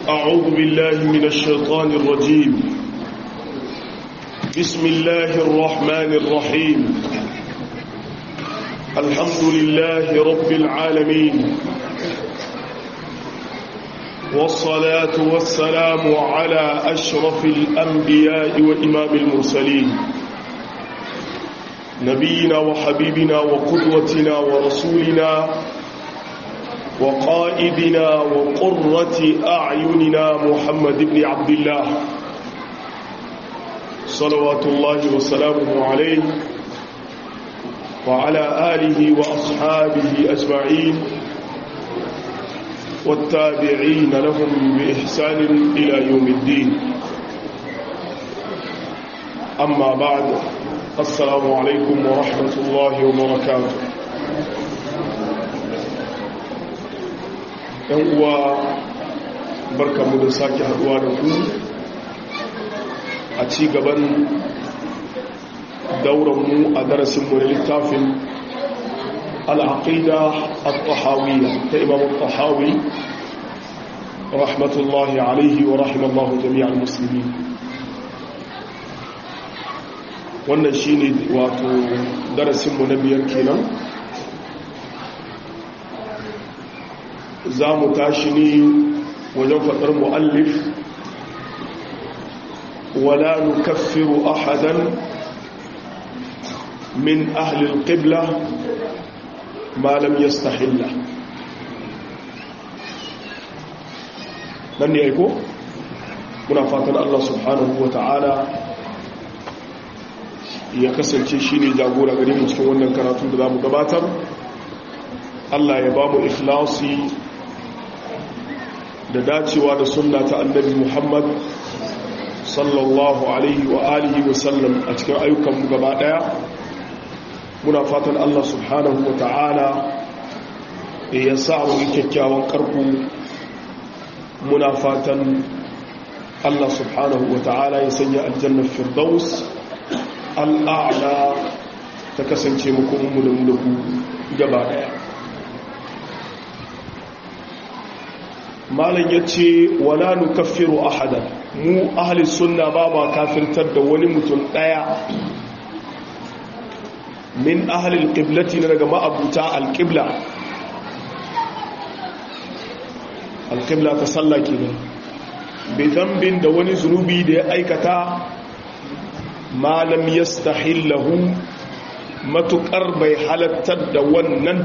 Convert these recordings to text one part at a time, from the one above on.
أعوذ بالله من الشيطان الرجيم بسم الله الرحمن الرحيم الحمد لله رب العالمين والصلاة والسلام على أشرف الأنبياء وإمام المرسلين نبينا وحبيبنا وقدوتنا ورسولنا وقائدنا وقرة أعيننا محمد بن عبد الله صلوات الله وسلامه عليه وعلى آله وأصحابه أجمعين والتابعين لهم بإحسان إلى يوم الدين أما بعد السلام عليكم ورحمة الله وبركاته ‘yan uwa barkamu da sake haduwa da ku a ci gaban dauranmu a darasinmu na littafin al'aƙida al-tahawiyya ta imam al-tahawi rahmatullahi alaihi wa rahimallahu jami'ar musulmi wannan shi ne wato darasinmu na biyar kenan za mu tashi ne wajen faɗar mu'allif wala nukaffiru ahadan min ahlil qibla ma lam yastahilla nan ne aiko muna fatan Allah subhanahu wa ta'ala ya kasance shi ne jagora gare mu cikin wannan karatu da za mu gabatar Allah ya ba mu ikhlasi da dacewa da sunna ta annabi Muhammad sallallahu alaihi wa alihi wa sallam a cikin ayyukanmu gaba daya muna fatan Allah subhanahu wa ta'ala ya sa mu kyakkyawan karku muna fatan Allah subhanahu wa ta'ala ya sanya aljannar firdaus al'a'la ta kasance mu kuma mu da mu da ku gaba daya malam ya ce wala nukaffiru ahadan mu ahli sunna ba ma kafirtar da wani mutum daya min ahli alqiblati na daga ma'abuta alqibla alqibla ta sallah kenan bi dhanbin da wani zunubi da ya aikata malam yastahillahu matukar bai halattar da wannan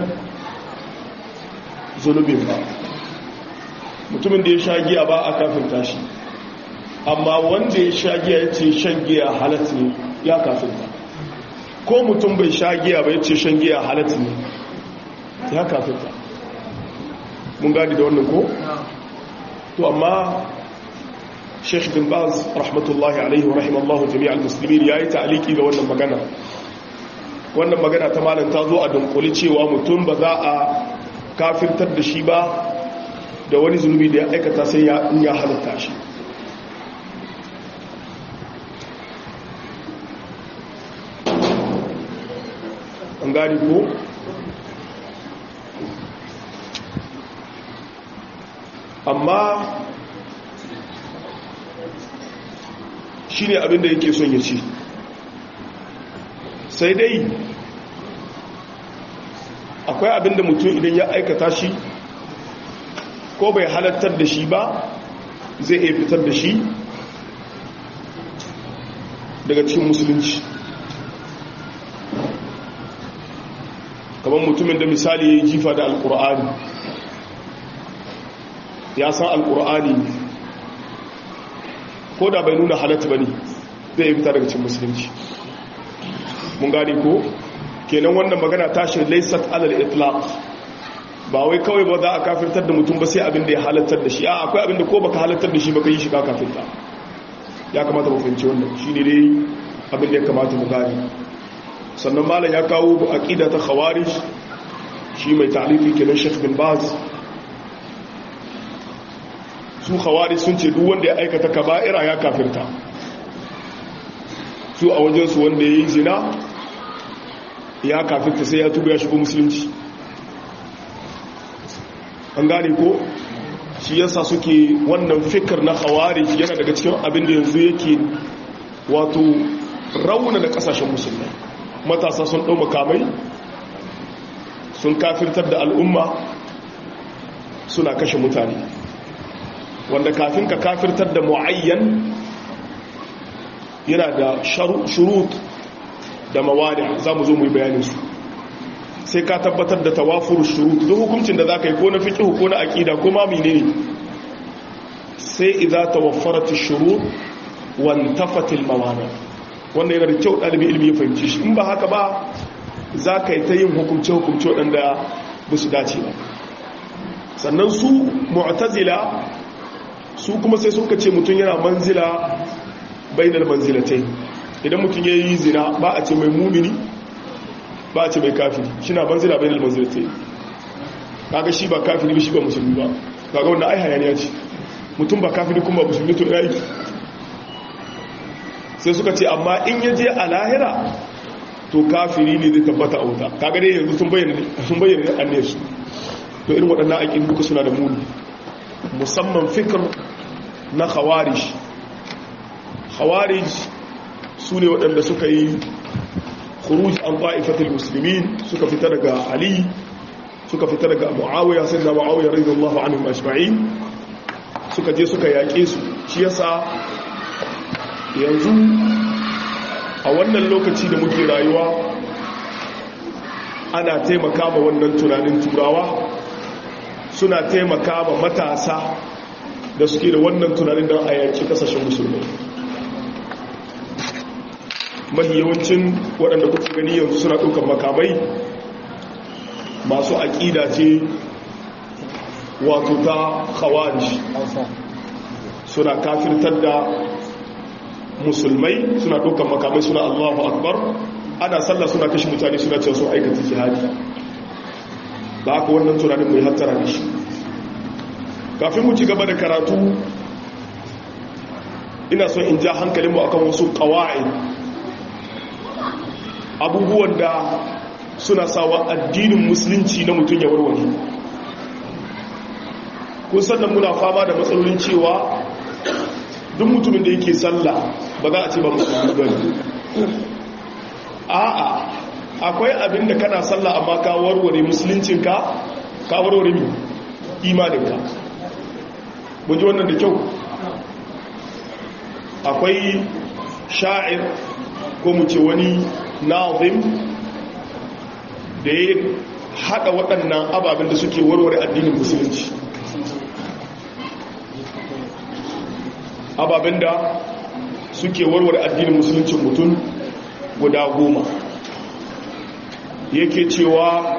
zunubin ba mutumin da ya sha giya ba a kafinta shi amma wanda ya sha giya ya ce shan giya halatta ne ya kafinta ko mutum bai sha giya ba ya ce shan giya halatta ne ya kafinta mun gadi da wannan ko? to amma sheikh bin baz rahmatullahi alaihi wa rahimallahu jami'al muslimin ya yi ta'aliki ga wannan magana wannan magana ta malam ta zo a dunkuli cewa mutum ba za a kafirtar da shi ba da wani zunubi da ya aikata sai ya ya halitta shi an gani ko amma shi ne abinda yake son ya ce sai dai akwai abinda mutum idan ya aikata shi ko bai halattar da shi ba zai iya fitar da shi daga cikin musulunci kamar mutumin da misali ya yi jifa da alkur'ani ya san alkur'ani ko da bai nuna halatta ba ne zai iya fitar daga cikin musulunci mun gane ko kenan wannan magana tashi laisat alal itlaq ba wai kawai ba za a kafirtar da mutum ba sai abin da ya halattar da shi a akwai abin da ko baka halattar da shi baka yi shi ka kafirta ya kamata mu fahimci wannan shi ne dai abin da ya kamata mu gane sannan malam ya kawo aqida ta khawarij shi mai ta'lifi kenan Sheikh bin Baz su khawarij sun ce duk wanda ya aikata kaba'ira ya kafirta su a wajen su wanda yayi zina ya kafirta sai ya tuba ya shigo musulunci an gane ko shi yasa suke wannan fikir na khawarij yana daga cikin abin da yanzu yake wato rauna da kasashen musulmai matasa sun ɗau makamai sun kafirtar da al'umma suna kashe mutane wanda kafin ka kafirtar da mu'ayyan yana da shurut da mawani za mu zo mu yi bayaninsu sai ka tabbatar da tawafur shurut duk hukuncin da za ka yi ko na fiƙi ko na aƙida ko ma mine sai idza tawaffarat shurut wan tafatil mawani wannan yana da kyau ɗalibi ilmi ya fahimci shi in ba haka ba za ka yi ta yin hukumce hukumce waɗanda ba su dace ba sannan su mu'tazila su kuma sai suka ce mutum yana manzila bainal manzilatai idan mutum ya yi zina ba a ce mai mumini ba a ce mai kafiri shi na manzila bainal manzilatai kaga shi ba kafiri ba shi ba musulmi ba kaga wanda ai hayaniya ce mutum ba kafiri kuma musulmi to yayi sai suka ce amma in ya je a lahira to kafiri ne zai tabbata a wuta kaga dai yanzu sun bayyana sun bayyana anniyar su to irin waɗannan aƙin duka suna da muni musamman fikir na khawarij khawarij su ne waɗanda suka yi khuruj an ta'ifatul muslimin suka fita daga ali suka fita daga muawiya sai da muawiya radiyallahu anhu ajma'in suka je suka yaƙe su shi yasa yanzu a wannan lokaci da muke rayuwa ana taimaka ma wannan tunanin turawa suna taimaka ma matasa da suke da wannan tunanin don a yanki kasashen musulmi mahi yawancin waɗanda kuka gani yanzu suna ɗaukar makamai masu aƙida ce wato ta khawarij suna kafirtar da musulmai suna ɗaukar makamai suna allahu akbar ana sallah suna kashe mutane suna cewa sun aikata jihadi da aka wannan tunanin mai hattara da shi kafin mu ci gaba da karatu ina son in ja hankalinmu akan wasu kawai abubuwan da suna sawa addinin musulunci na mutum ya warware kun sannan muna fama da matsalolin cewa duk mutumin da yake sallah ba za a ce ba musulmi ba a'a akwai abin da kana sallah amma ka warware musuluncinka ka warware mi imaninka mun ji wannan da kyau akwai sha'ir ko mu ce wani nazim da ya haɗa waɗannan ababen da suke warware addinin musulunci ababen da suke warware addinin musulunci mutum guda goma yake cewa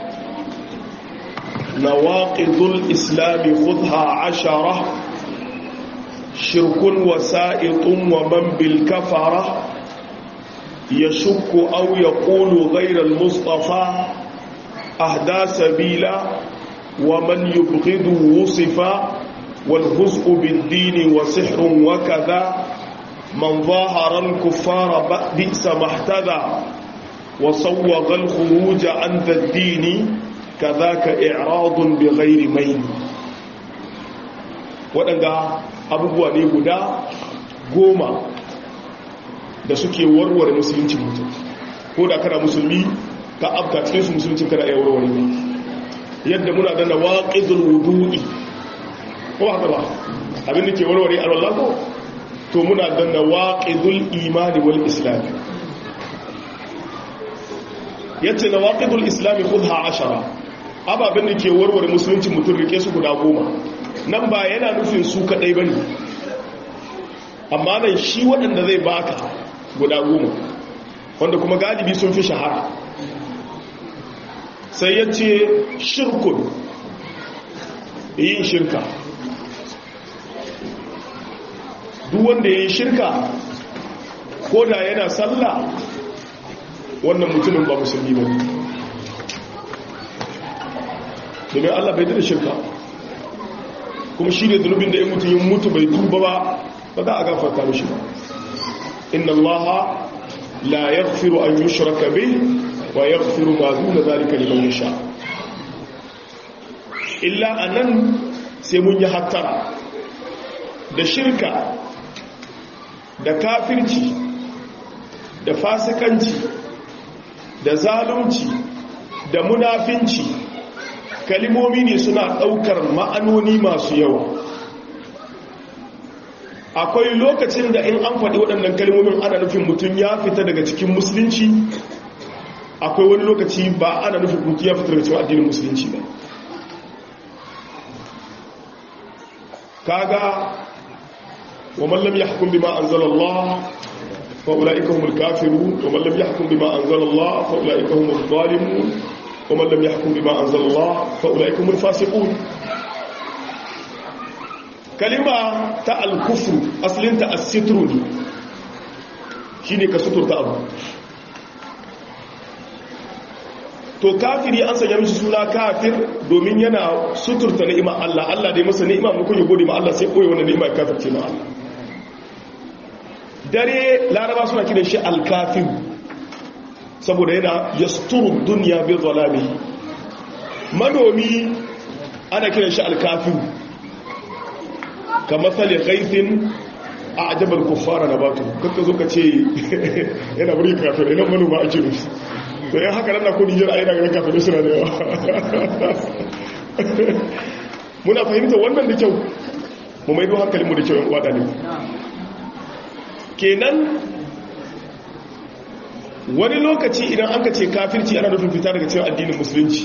nawaqidul islami khudha ashara shirkun wasa'itun wa man bil kafara yashukku aw yaqulu ghayra al mustafa ahda sabila wa man yubghidu wusifa wal huz'u bid din wa sihrun wa kadha man dhahara al kuffara bi'sa mahtada وصوغ الخروج عن ذا الدين كذاك إعراض بغير مين waɗanda abubuwa ne guda goma da suke warware musuluncin mutum ko da kana musulmi ka abka cikin su musuluncin kana iya warware ne yadda muna da nawaqidul wudu'i ko haka ba abin da ke warware alwala ko to muna da nawaqidul imani wal islam yace nawaqidul islami khudha ashara ababen da ke warware musulunci mutum rike su guda goma nan ba yana nufin su kadai bane amma nan shi waɗanda zai baka guda goma wanda kuma galibi sun fi shahara sai yace shirkun yin shirka duk wanda yayin shirka ko da yana sallah wannan mutumin ba musulmi ba domin allah bai da shirka kuma shi ne zunubin da ya mutu yin mutu bai tuba ba ba za a gafarta mishi ba inna allaha la yaghfiru an yushraka bih wa yaghfiru ma duna zalika liman yasha illa anan sai mun yi hattara da shirka da kafirci da fasikanci da zalunci da munafinci kalimomi ne suna ɗaukar ma'anoni masu yawa akwai lokacin da in an faɗi waɗannan kalmomin ana nufin mutum ya fita daga cikin musulunci akwai wani lokaci ba ana nufin mutum ya fita daga cikin addinin musulunci ba kaga wa man lam yahkum bima anzala Allah fa ulaika humul kafirun wa man lam yahkum bima anzala Allah fa ulaika humuz zalimun wa man lam yahkum bima anzala Allah fa ulaika humul fasiqun kalima ta al-kufr aslin ta as-sitru ne shine ka suturta abu to kafiri an sanya mishi suna kafir domin yana suturta ni'ima Allah Allah dai masa ni'ima mu kun yi gode ma Allah sai koyi wannan ni'ima kafirce ma Allah dare laraba suna kiran shi al-kafir saboda yana yasturu dunya bi zalami manomi ana kiran shi al-kafir kamar sali ghaithin a ajabar kuffara nabatu kakka zo ka ce yana buri kafir ina manoma ake nufi to yan haka nan na kudi jira aina ganin kafin suna da yawa muna fahimta wannan da kyau mu maido hankalinmu da kyau wada ne kenan wani lokaci idan an ka ce kafirci ana nufin fita daga cewa addinin musulunci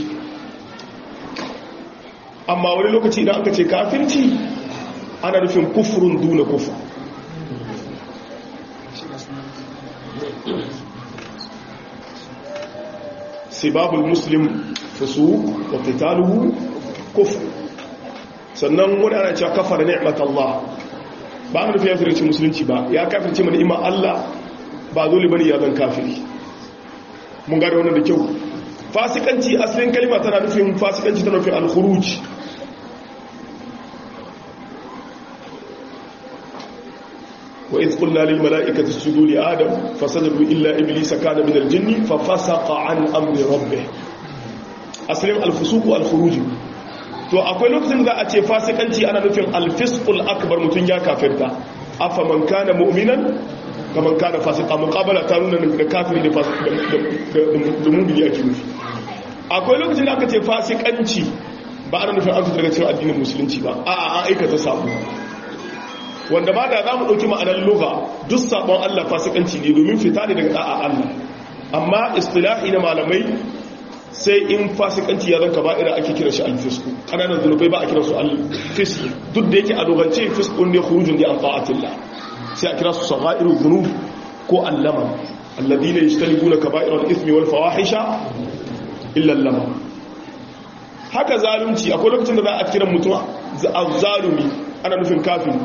amma wani lokaci idan an ka ce kafirci ana nufin kufurun duna kufur سباب المسلم فسوق وقتاله كفر sannan wani ana cewa kafa da ni'mat Allah ba mu nufi ya zurci musulunci ba ya kafirce mana ni'imar Allah ba dole bane ya zan kafiri mun gane wannan da kyau fasikanci asalin kalma tana nufin fasikanci tana nufin al-khuruj وإذ قلنا للملائكة اسجدوا لآدم فسجدوا إلا إبليس كان من الجن ففسق عن أمر ربه أسلم الفسوق والخروج to akwai lokacin da a ce fasikanci ana nufin alfiskul akbar mutum ya kafirta afa man kana mu'minan kaman kana fasika muqabala ta nuna da kafiri da da mu'mini yake nufi akwai lokacin da aka ce fasikanci ba ana nufin an fita daga cikin addinin musulunci ba a'a an aikata sabo wanda ma da za mu ɗauki ma'anar luga duk sabon Allah fasikanci ne domin fita ne daga ɗa'a Allah amma istilahi na malamai sai in fasikanci ya zanka ba'ira ake kira shi alfisku ƙananan zunubai ba a kira su alfisku duk da yake a dogance fiskun ne khurujun da an ta'atillah sai a kira su sagairu dhunub ko allama alladhina yajtanibuna kaba'ira al-ithmi wal fawahisha illa allama haka zalunci akwai lokacin da za a kira mutum zalumi ana nufin kafin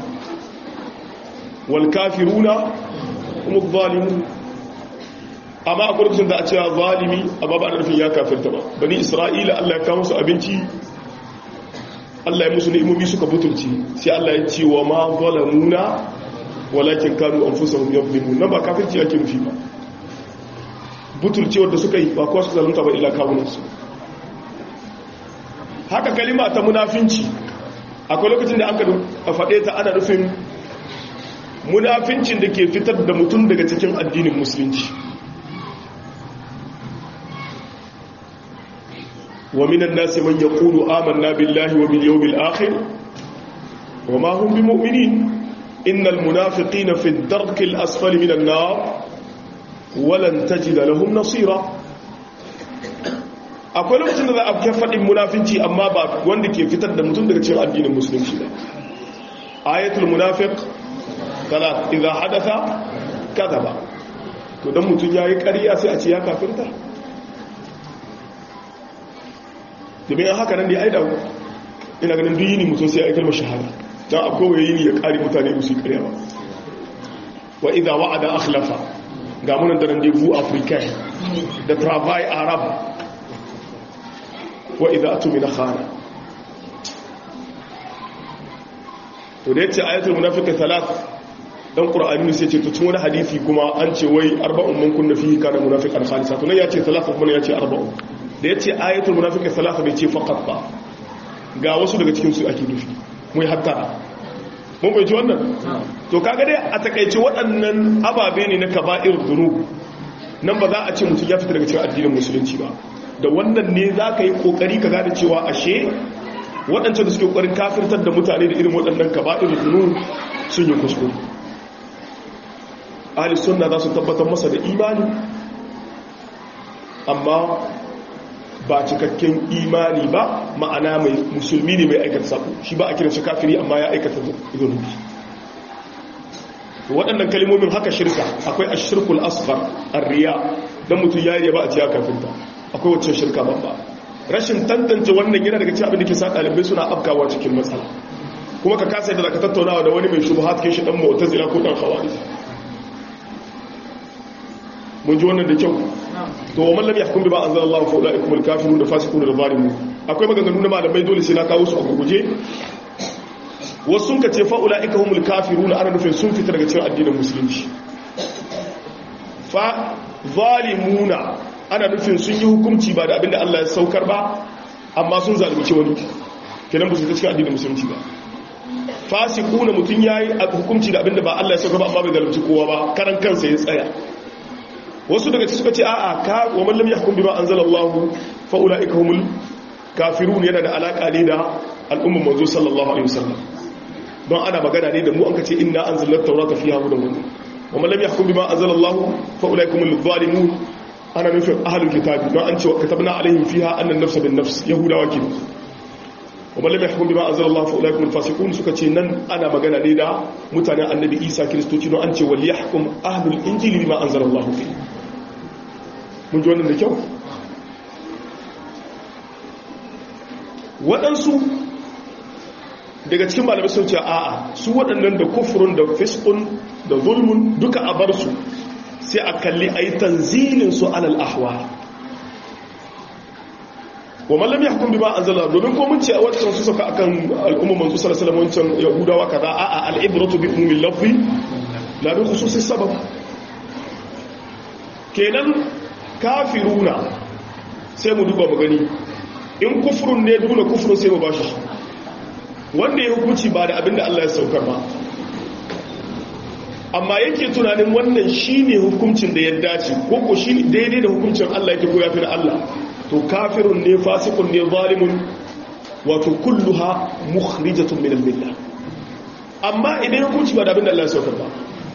والكافرون هم الظالمون amma akwai lokacin da a cewa zalimi amma ba da nufin ya kafirta ba bani isra'ila Allah ya kawo su abinci Allah ya musu ni'imomi suka butulci sai Allah ya ce wa ma zalamuna walakin kanu anfusahum yadhlimun nan ba kafirci yake nufi ba butulci wanda suka yi ba ko su zalunta ba ila kawunan su haka kalima ta munafinci akwai lokacin da aka faɗe ta ana nufin munafincin da ke fitar da mutum daga cikin addinin musulunci wa minan nasi man yaqulu amanna billahi wa bil yawmil akhir wa ma hum bimu'minin innal munafiqina fi ad-darki al-asfali minan nar wa lan tajida lahum nasira akwai lokacin da za a ke faɗin munafinci amma ba wanda ke fitar da mutum daga cikin addinin musulunci ba ayatul munafiq talat idza hadatha kadhaba to dan mutun yayi ƙarya sai a ce ya kafirta domin haka nan dai ai da ina ganin duk yini mutun sai ya kalmar shahada dan akwai waye yini ya kare mutane su ƙarya ba wa idza wa'ada akhlafa ga mun da nan dai bu africa da travail arab wa idza atumina khana to da yace ayatul munafiqi thalath dan qur'ani sai ce to cikin wani hadisi kuma an ce wai arba'un man kunna fihi kana munafiqan khalisa to nan yace talata kuma yace arba'un da yace ayatul munafiqi salasa bai ce faqat ba ga wasu daga cikin su ake nufi mu yi hattara mun bai ji wannan to kaga dai a takaice waɗannan ababe ne na kaba'ir dhunub nan ba za a ce mutum ya fita daga cikin addinin musulunci ba da wannan ne za ka yi kokari ka gane cewa ashe waɗancan da suke kokarin kafirtar da mutane da irin waɗannan kaba'ir dhunub sun yi kuskure ahli sunna za su tabbatar masa da imani amma ba cikakken imani ba ma'ana mai musulmi ne mai aikata sabo shi ba a kiran shi kafiri amma ya aikata zunubi waɗannan kalmomin haka shirka akwai ashirkul asghar arriya dan mutum ya yi ba a ciya kafinta akwai wacce shirka babba rashin tantance wannan yana daga cikin abin da ke sa ɗalibai suna afkawa cikin matsala kuma ka kasa yadda zaka tattaunawa da wani mai shubuhat kai shi dan mu'tazila ko dan khawarij mun ji wannan da kyau to wa mallam yahkum bima anzalallahu fa ulaikum alkafirun da fasiqun da zalimun akwai maganganu na malamai dole sai na kawo su a gurguje wasu sun kace fa ulaikum humul kafirun ana nufin sun fita daga cikin addinin musulunci fa zalimuna ana nufin sun yi hukunci ba da abinda Allah ya saukar ba amma sun zalunci wani kenan ba su cikin addinin musulunci ba fasiquna mutun yayi hukunci da abinda ba Allah ya saukar ba amma bai zalunci kowa ba karan kansa ya tsaya wasu daga suka ce a'a ka wa man lam yahkum bima anzalallahu fa ulaika humul kafirun yana da alaka ne da al'umman manzo sallallahu alaihi wasallam don ana magana ne da mu an kace inna anzalna tawrata fiha hudan wa wa man lam yahkum bima anzalallahu fa ulaika humul zalimun ana nufin ahlul kitab don an ce katabna alaihim fiha anna an-nafs bin nafs yahudawa ke wa man lam yahkum bima anzalallahu fa ulaika humul fasiqun suka ce nan ana magana ne da mutanen annabi Isa kristoci don an ce wal yahkum ahlul injili bima anzalallahu fihi mun ji wannan da kyau waɗansu daga cikin malamai sun ce a'a su waɗannan da kufurun da fiskun da zulmun duka a bar su sai a kalli a yi tanzilin su alal ahwa wa mallam ya hukun bi ba an zala domin ko mun ce a wancan su saka akan al'umma manzo sallallahu alaihi wancan yahudawa kaza a'a al'ibratu bi ummi lafzi la bi khususi sabab kenan kafiruna sai mu duba mu gani in kufurun ne duna kufurun sai mu bashi wanda ya hukunci ba da abinda Allah ya saukar ba amma yake tunanin wannan shine hukuncin da ya dace ko ko shi daidai da hukuncin Allah yake ko yafi da Allah to kafirun ne fasikun ne zalimun wato kulluha mukhrijatun min al-millah amma idan hukunci ba da abinda Allah ya saukar ba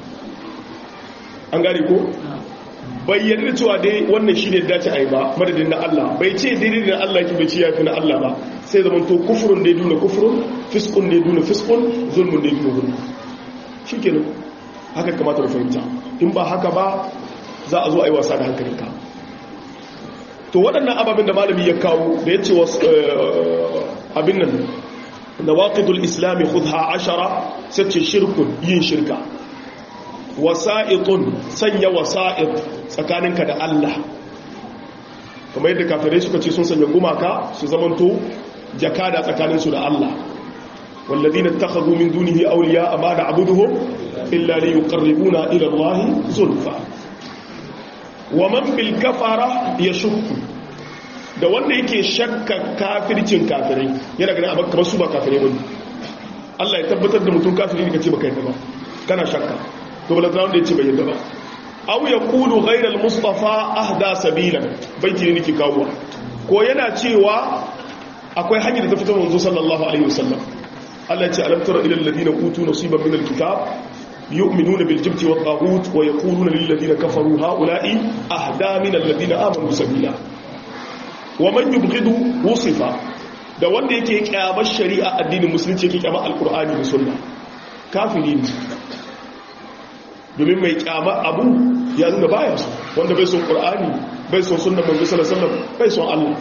an gane ko bai yarda cewa dai wannan shi ne dace a yi ba madadin na Allah bai ce daidai da Allah ki bai ce ya fi na Allah ba sai zama to kufurun ne duna kufurun fiskun ne duna fiskun zulmun ne duna zulmun shi ke haka kamata da fahimta in ba haka ba za a zo a yi wasa da hankalinka to waɗannan ababen da malami ya kawo da ya ce abin nan da waƙidul islami khudha ashara sai ce shirkun yin shirka wasa'itun sanya wasa'it tsakaninka da Allah kamar yadda kafirai suka ce sun sanya gumaka su zamanto jakada tsakaninsu da Allah والذين اتخذوا من دونه أولياء ما نعبدهم إلا ليقربونا إلى الله زلفى ومن بالكفرة يشك da wanda yake shakka kafircin kafirai yana ganin abin kamar su ba kafirai wani Allah ya tabbatar da mutum kafiri ka ce baka yadda ba kana shakka to bala wanda ya ce bai yadda ba aw yaqulu ghayra al-mustafa ahda sabilan baiti ne nake kawo ko yana cewa akwai hanyar da ta fita manzo sallallahu alaihi wasallam Allah ya ce alam tara ila alladhina utu nasiban min al-kitab yu'minuna bil jibti wat taghut wa yaquluna lil ladina kafaru haula'i ahda min alladhina amanu sabila wa man yubghidu wusifa da wanda yake kyamar shari'a addinin musulunci yake kyamar alqur'ani da sunna kafiri ne domin mai kyamar abu ya nuna baya su wanda bai son qur'ani bai son sunnan manzo sallallahu alaihi wasallam bai son Allah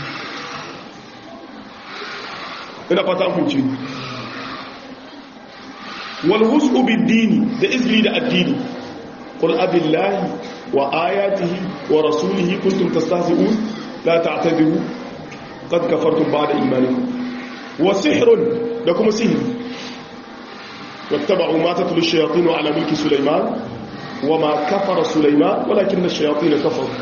ina fata kun ci wal hus'u bid-dini da izli da addini qul abillahi wa ayatihi wa rasulihi kuntum tastahzi'un la ta'tadiru qad kafartum ba'da imanikum wa sihrun da kuma sihiri wattaba'u ma tatlu ash-shayatin ala mulki sulaiman wama kafara sulaiman walakinna ash-shayatin kafaru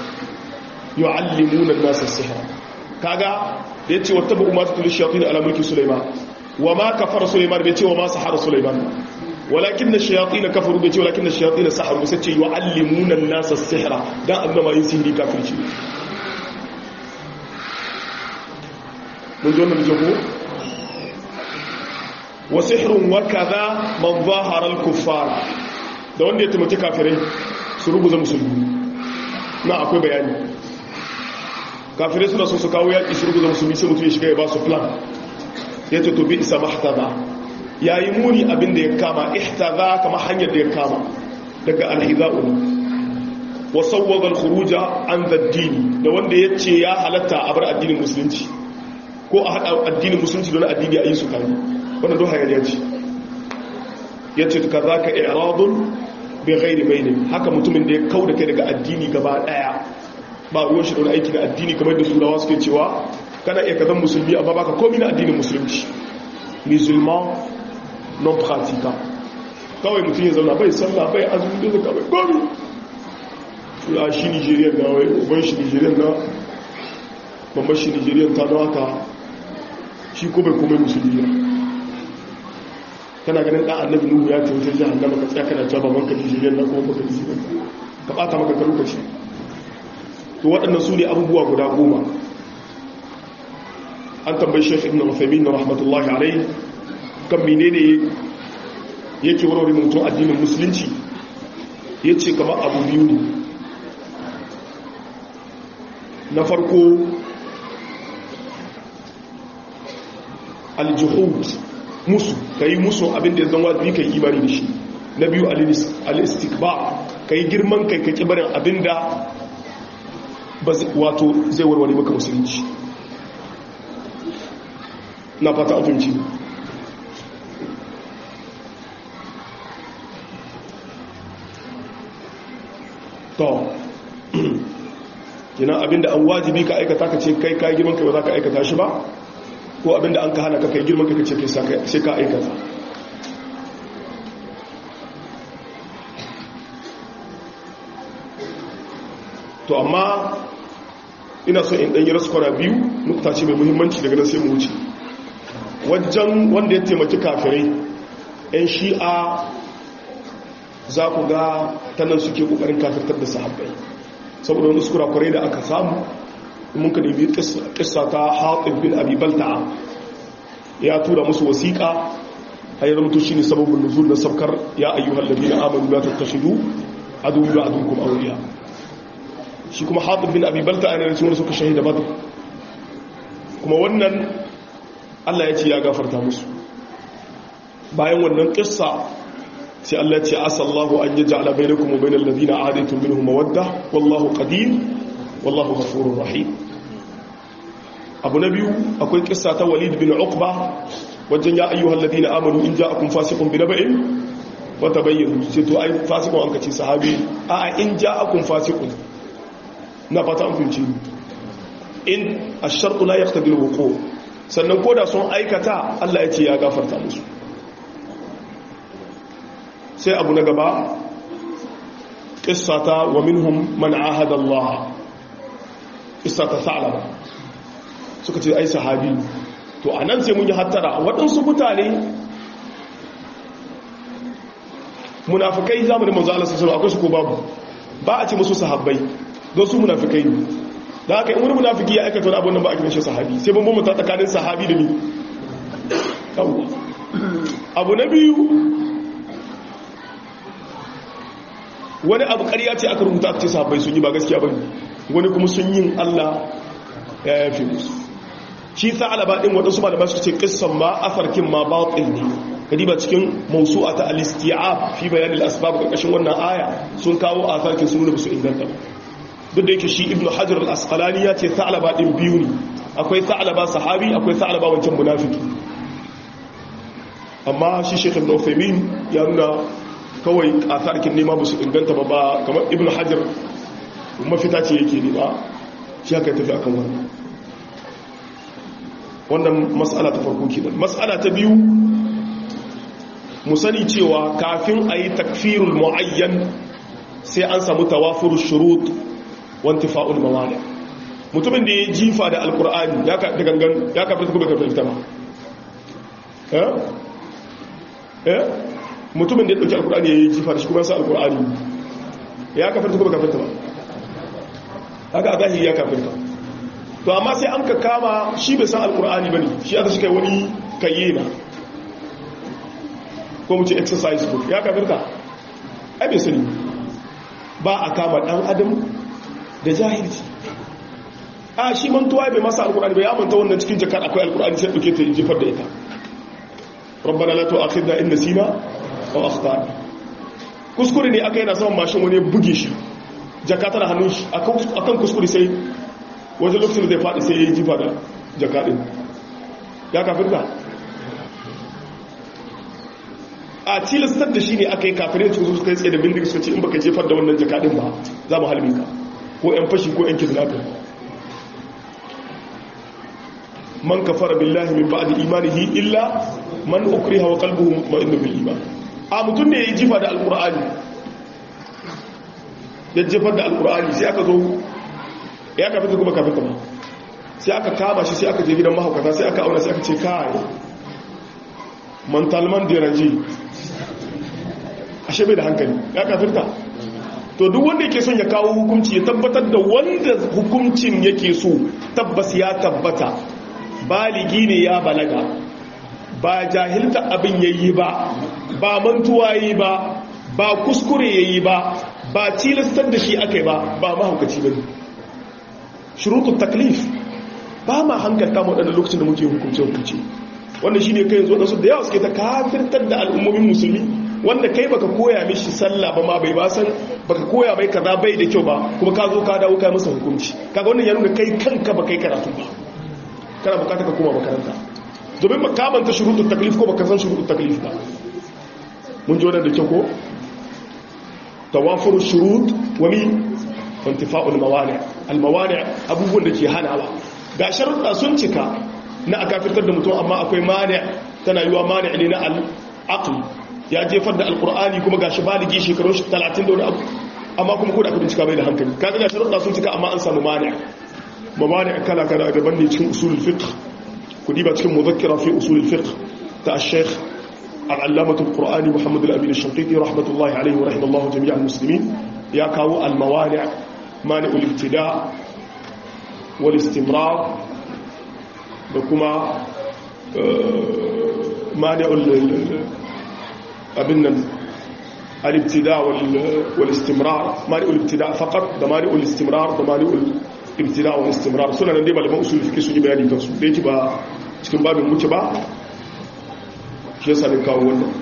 yu'allimuna an-nasa as-sihra kaga da yace wattaba'u ma tatlu ash-shayatin ala mulki sulaiman wa ma kafara sulaiman bai ce wa ma sahara sulaiman walakin na shayatin kafaru bai ce walakin na shayatin saharu sai ce yu'allimuna an-nasa as-sihra dan annama yin sihiri kafirci mun zo nan jago wa sihrun wa kaza man zahara al-kuffar da wanda ya taimaki kafirai su rubuza musulmi na akwai bayani kafirai suna so su kawo yaƙi su rubuza musulmi sai mutum ya shiga ya ba su plan ya ce to bi isa mahtada ya yi muni abin da ya kama ihtada kama hanyar da ya kama daga alhiza'u wa sawwaga al-khuruja an daddini da wanda ya ce ya halatta a bar addinin musulunci ko a haɗa addinin musulunci don addini a yi su kari wanda don hayar ya ce ya ce ka za ka iradun bai gairi mai ne haka mutumin da ya kau da kai daga addini gaba ɗaya ba ruwan shi da wani aiki da addini kamar da turawa suke cewa kana iya kazan musulmi amma baka komi na addinin musulunci musulman non pratica kawai mutum ya zauna bai sallah bai azumi da zaka bai komi tura shi nigerian na wai uban shi nigerian na mamman shi nigerian ta don haka shi ko bai komai musulmi kana ganin ɗan annabi nuhu ya ce wajen jihar nama ka tsaya kana cewa baban ka nigerian na kuma baka nisi ka ɓata maka ka lokaci to waɗannan su ne abubuwa guda goma an tambayi shekh ibn Uthaymeen na rahmatullahi alai kan menene yake warware mutum addinin musulunci yace kamar abu biyu ne na farko aljuhud musu kai musu abin da ya zama wajibi kai imani da shi na biyu al-istikbar kai girman kai kai kibarin abin da wato zai warware maka musulunci na fata abinci to kina abinda an wajibi ka aikata ka ce kai kai girman kai ba za ka aikata shi ba ko abinda an ka hana ka kai girman kai ka ce sai ka aikata to amma ina so in ɗanyi raskwana biyu nukta ce mai muhimmanci daga nan sai mu wuce wajen wanda ya taimaki kafirai 'yan shi'a za ku ga tanan suke ƙoƙarin kafirtar da sahabbai saboda wani su kurakurai da aka samu mun ka nemi ƙissa ta haɗin bin abibalta ya tura musu wasiƙa a yi ramto shi ne sababin nuzul na sabkar ya ayyuhar da biya amonu ya tattashidu a dubu da adun kuma auriya shi kuma haɗin bin abibalta a yanayin wani suka shahida badr kuma wannan allah ya ce ya gafarta musu bayan wannan ƙissa sai allah ya ce asallahu an yi ja'ala bai da kuma bai da lalazina adaitun minhu mawadda wallahu qadir wallahu ghafurur rahim abu na biyu akwai ƙissa ta walid bin uqba wajen ya ayyuhal ladina amanu in ja'akum fasiqun bi naba'in wa tabayyanu sai to ai fasiqun an kace sahabi a in ja'akum fasiqun na fata an fahimci in ashartu la yaqtadi alwuqu sannan koda sun aikata Allah ya ce ya gafarta musu sai abu na gaba qissata wa minhum man ahada Allah qissata sa'laba suka ce ai sahabi to anan sai mun yi hattara waɗansu mutane munafikai zamanin manzo Allah sallallahu alaihi wasallam akwai su ko babu ba a ce musu sahabbai don su munafikai ne da haka in wani munafiki ya aikata wani abun nan ba a kiran shi sahabi sai ban bambanta tsakanin sahabi da ni abu na biyu wani abu ƙarya ce aka rubuta aka ce sahabbai sun yi ba gaskiya ba ne wani kuma sun yin Allah ya yafe musu shi sa alaba ɗin waɗansu malama su ce ƙissan ma afarkin ma batil ne kadiba cikin mausu'a ta al-isti'ab fi bayan al-asbab ƙarƙashin wannan aya sun kawo afarkin sun nuna su inganta ba duk da yake shi ibn hajar al-asqalani ya ce sa'alaba din biyu ne akwai sa'alaba sahabi akwai sa'alaba wancan munafiki amma shi sheikh ibn uthaymeen ya nuna kawai asarkin nema ba su inganta ba ba kamar ibn hajar mafita ce yake ne ba shi haka tafi akan wannan wannan mas'ala ta farko kenan mas'ala ta biyu mu sani cewa kafin a yi takfirul mu'ayyan sai an samu tawafur shurut wanti fa'ul mawali mutumin da ya jifa da alkur'ani ya ka gangan ya ka fita kuma ka fita ba eh eh mutumin da ya dauki alkur'ani ya yi jifa da shi kuma sa alkur'ani ya kafirta kuma kafirta ba haka a zahiri ya kafirta to amma sai an ka kama shi bai san alkur'ani ba ne shi aka shi kai wani kayyena ko mu ce exercise book ya kafirta ai bai sani ba a kama dan adam da jahilci a shi mantuwa bai masa alkur'ani bai amanta wannan cikin jakar akwai alkur'ani sai duke ta jefar da ita rabbana la tu'akhidna in nasina aw akhtana kuskure ne aka yana saman mashin wani buge shi jaka tana hannun shi akan kuskure sai wajen lokacin da zai faɗi sai ya yi jifa da jaka ɗin ya kafirta a tilastar da shi ne aka yi kafirai su suka yi tsaye da bindiga suka ce in baka jefar da wannan jaka ɗin ba za mu halin ka ko 'yan fashi ko 'yan kidnapping man kafara billahi min ba'di imanihi illa man ukriha wa qalbuhu mutma'innu bil iman a mutum ne ya jifa da alqur'ani ya jefar da alqur'ani sai aka zo ya kafin kuma kafin ba sai aka kama shi sai aka je gidan mahaukata sai aka auna sai aka ce kai mantalman deranji ashe bai da hankali ya kafirta to duk wanda yake son ya kawo hukunci ya tabbatar da wanda hukuncin yake so tabbas ya tabbata baligi ne ya balaga ba jahilta abin yayi ba ba mantuwa yi ba ba kuskure yayi ba ba tilastar da shi akai ba ba mahaukaci bane shurutun taklif ba ma hankalta waɗanda lokacin da muke hukunce hukunce wanda shi ne kai yanzu waɗansu da yawa suke ta kafirtar da al'ummomin musulmi wanda kai baka koya mishi sallah ba ma bai ba san baka koya mai kaza bai da kyau ba kuma ka zo ka dawo kai masa hukunci kaga wannan ya nuna kai kanka ba kai karatu ba kana bukata ka koma makaranta domin makamanta shurutun taklif ko baka san shurutun taklif ba mun ji wannan da kyau ko tawafuru shurut wani wantifa'ul mawani almawani abubuwan da ke hanawa ga sharuɗa sun cika na a kafirtar da mutum amma akwai mani tana yiwa mani ne na al'aql ya jefar da alqur'ani kuma gashi baligi shekarun 30 da wani abu amma kuma ko da kudin cika bai da hankali kaga ga sharuɗa sun cika amma an samu mani mawani kala kala daban ne cikin usulul fiqh kudi ba cikin muzakkira fi usulul fiqh ta al-sheikh al-allamah al-qur'ani muhammad al-amin al-shanqiti rahmatullahi alayhi wa rahimallahu jami'al muslimin ya kawo al-mawani' مانع الابتداء والاستمرار وكما مانع ابن الابتداء والاستمرار مانع الابتداء فقط ده مانع الاستمرار ده مانع الابتداء والاستمرار سنة nan dai malaman usul fiqh sun yi bayani kansu da yake ba cikin babin muke ba shi yasa ne kawo wannan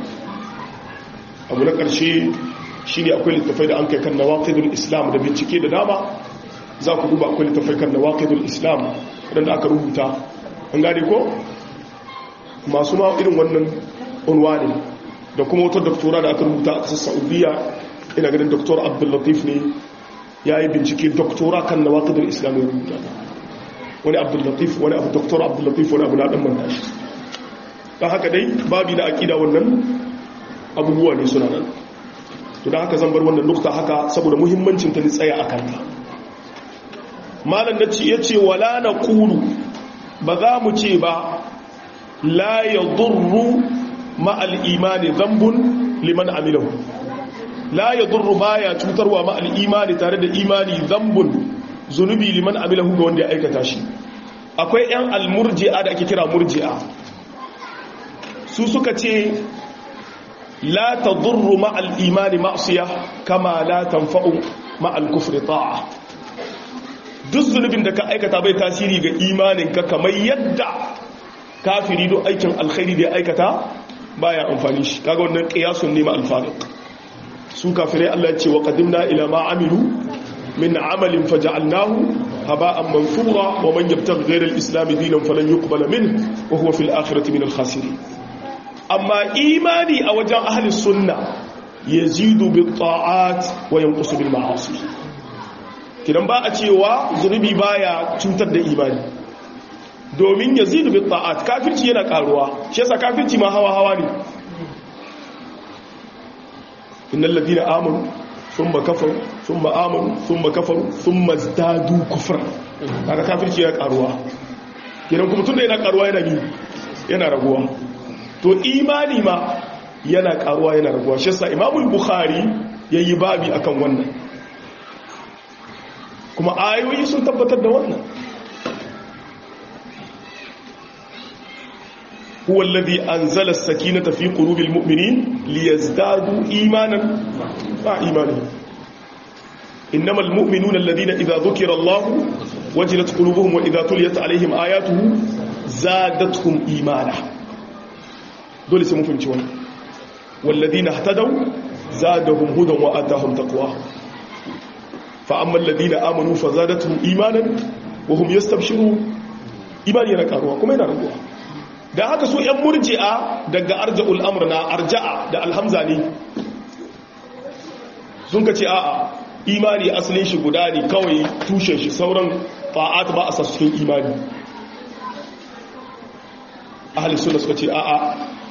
abu na ƙarshe shi ne akwai littafai da an kai kan nawaqidul islam da bincike da dama za ku duba akwai littafai kan nawaqidul islam wadanda aka rubuta an gane ko masu ma irin wannan unwani da kuma wata doktora da aka rubuta a kasar saudiya ina ganin doktor abdullatif ne ya yi bincike doktora kan nawaqidul islam ya rubuta wani abdullatif wani abu doktor abdullatif wani abu na dan manta shi don haka dai babi na akida wannan abubuwa ne suna nan to da haka zan bar wannan nukta haka saboda muhimmancin ta ni tsaya a kanta malam da ya ce wala na kulu ba za mu ce ba la ya durru ma'al imani zambun liman amilahu la ya durru ba ya cutarwa ma'al imani tare da imani zambun zunubi liman amilahu ga wanda ya aikata shi akwai 'yan almurji'a da ake kira murji'a su suka ce لا تضر مع الإيمان معصية كما لا تنفع مع الكفر طاعة duk zunubin da ka aikata bai tasiri ga imaninka kamar yadda kafiri don aikin alkhairi da ya aikata baya amfani shi kaga wannan qiyasun ne ma alfariq su kafirai Allah ya ce wa qadimna ila ma amilu min amalin faj'alnahu haba'an mansura wa man yabtaghi ghayra al-islam dinan falan yuqbala minhu wa huwa fil akhirati min al-khasirin amma imani a wajen ahli sunna yazidu bi ta'at wa yanqusu bil ma'asi kidan ba a cewa zunubi baya cutar da imani domin yazidu bi ta'at kafirci yana karuwa shi yasa kafirci ma hawa hawa ne innal ladina amanu thumma kafaru thumma amanu thumma kafaru thumma zadu kufra kaga kafirci yana karuwa kidan kuma tunda yana karuwa yana ni yana raguwa to imani ma yana karuwa yana raguwa shi yasa imamul bukhari yayi babi akan wannan kuma ayoyi sun tabbatar da wannan هو الذي أنزل السكينة في قلوب المؤمنين ليزدادوا إيمانا مع إيمانهم إنما المؤمنون الذين إذا ذكر الله وجلت قلوبهم وإذا تليت عليهم آياته زادتهم إيمانا دول اسمهم في الجوان والذين اهتدوا زادهم هدى وآتاهم تقواهم فأما الذين آمنوا فزادتهم إيمانا وهم يستبشرون إيمان ينكاروا كما ينكاروا da haka su 'yan murji'a daga arja'ul amr na arja'a da alhamza ne sun ka ce a'a imani asalin shi guda ne kawai tushen shi sauran fa'at ba a sassun imani ahalis suna suka ce a'a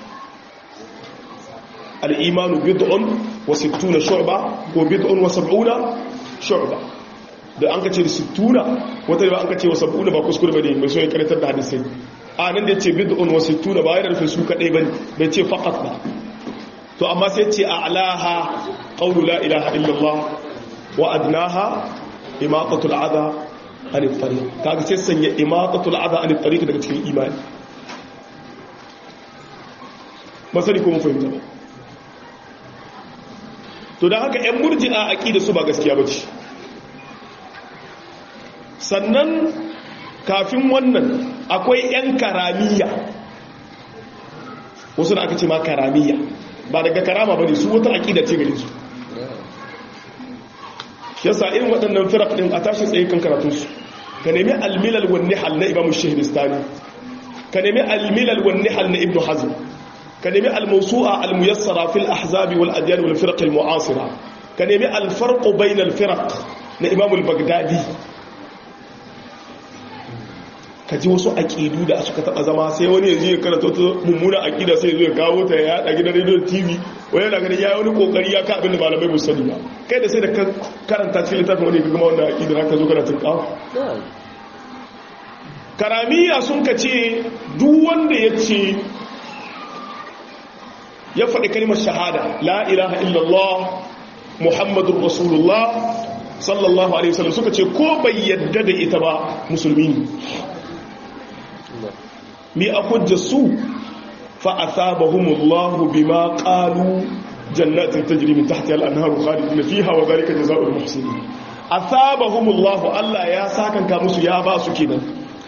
al'imanu bid'un wa sittuna shu'ba ko bid'un wa sab'una shu'ba da an ka ce sittuna wata ba an ka ce wa sab'una ba kuskure ba ne mai so ya karatar da hadisai a nan da ce bid'un wa sittuna ba yana nufin su kadai bane bai ce faqat ba to amma sai ce a'laha qawlu la ilaha illallah wa adnaha imatatul adha anit tariq kaga sai sanya imatatul adha anit tariq daga cikin imani masali ko mun fahimta ba to dan haka ƴan murji'a aqida su ba gaskiya bace sannan kafin wannan akwai 'yan karamiya wasu da aka ce ma karamiya ba daga karama ba ne su wata aƙida ce gare su yasa irin waɗannan firak ɗin a tashi tsaye kan karatunsu ka nemi almilal wani hal na imamu shahidistani ka nemi almilal wani hal na ibnu hazm ka nemi almausu'a almuyassara fil ahzabi wal adyan wal firaq al mu'asira ka nemi alfarq bayna al firaq na imamu al-baghdadi ka ji wasu aƙidu da suka taɓa zama sai wani yanzu ya karanta wata mummuna aƙida sai zai kawo ta ya yaɗa gidan rediyon tv wani yana ganin ya yi wani ƙoƙari ya ka abin da malamai bu sani ba kai da sai da karanta cikin littafin wani ka gama wanda aƙida haka zo kana tun kawo karamiya sun ka ce duk wanda ya ce ya faɗi kalmar shahada la ilaha illallah muhammadun rasulullah sallallahu alaihi wasallam suka ce ko bai yadda da ita ba musulmi ne mi a hujja su fa'asabahumullahu bima qalu jannatin tajri min tahtiha al-anharu khalidina fiha wa dhalika jazaa'ul muhsinin asabahumullahu Allah ya sakanka musu ya ba su kenan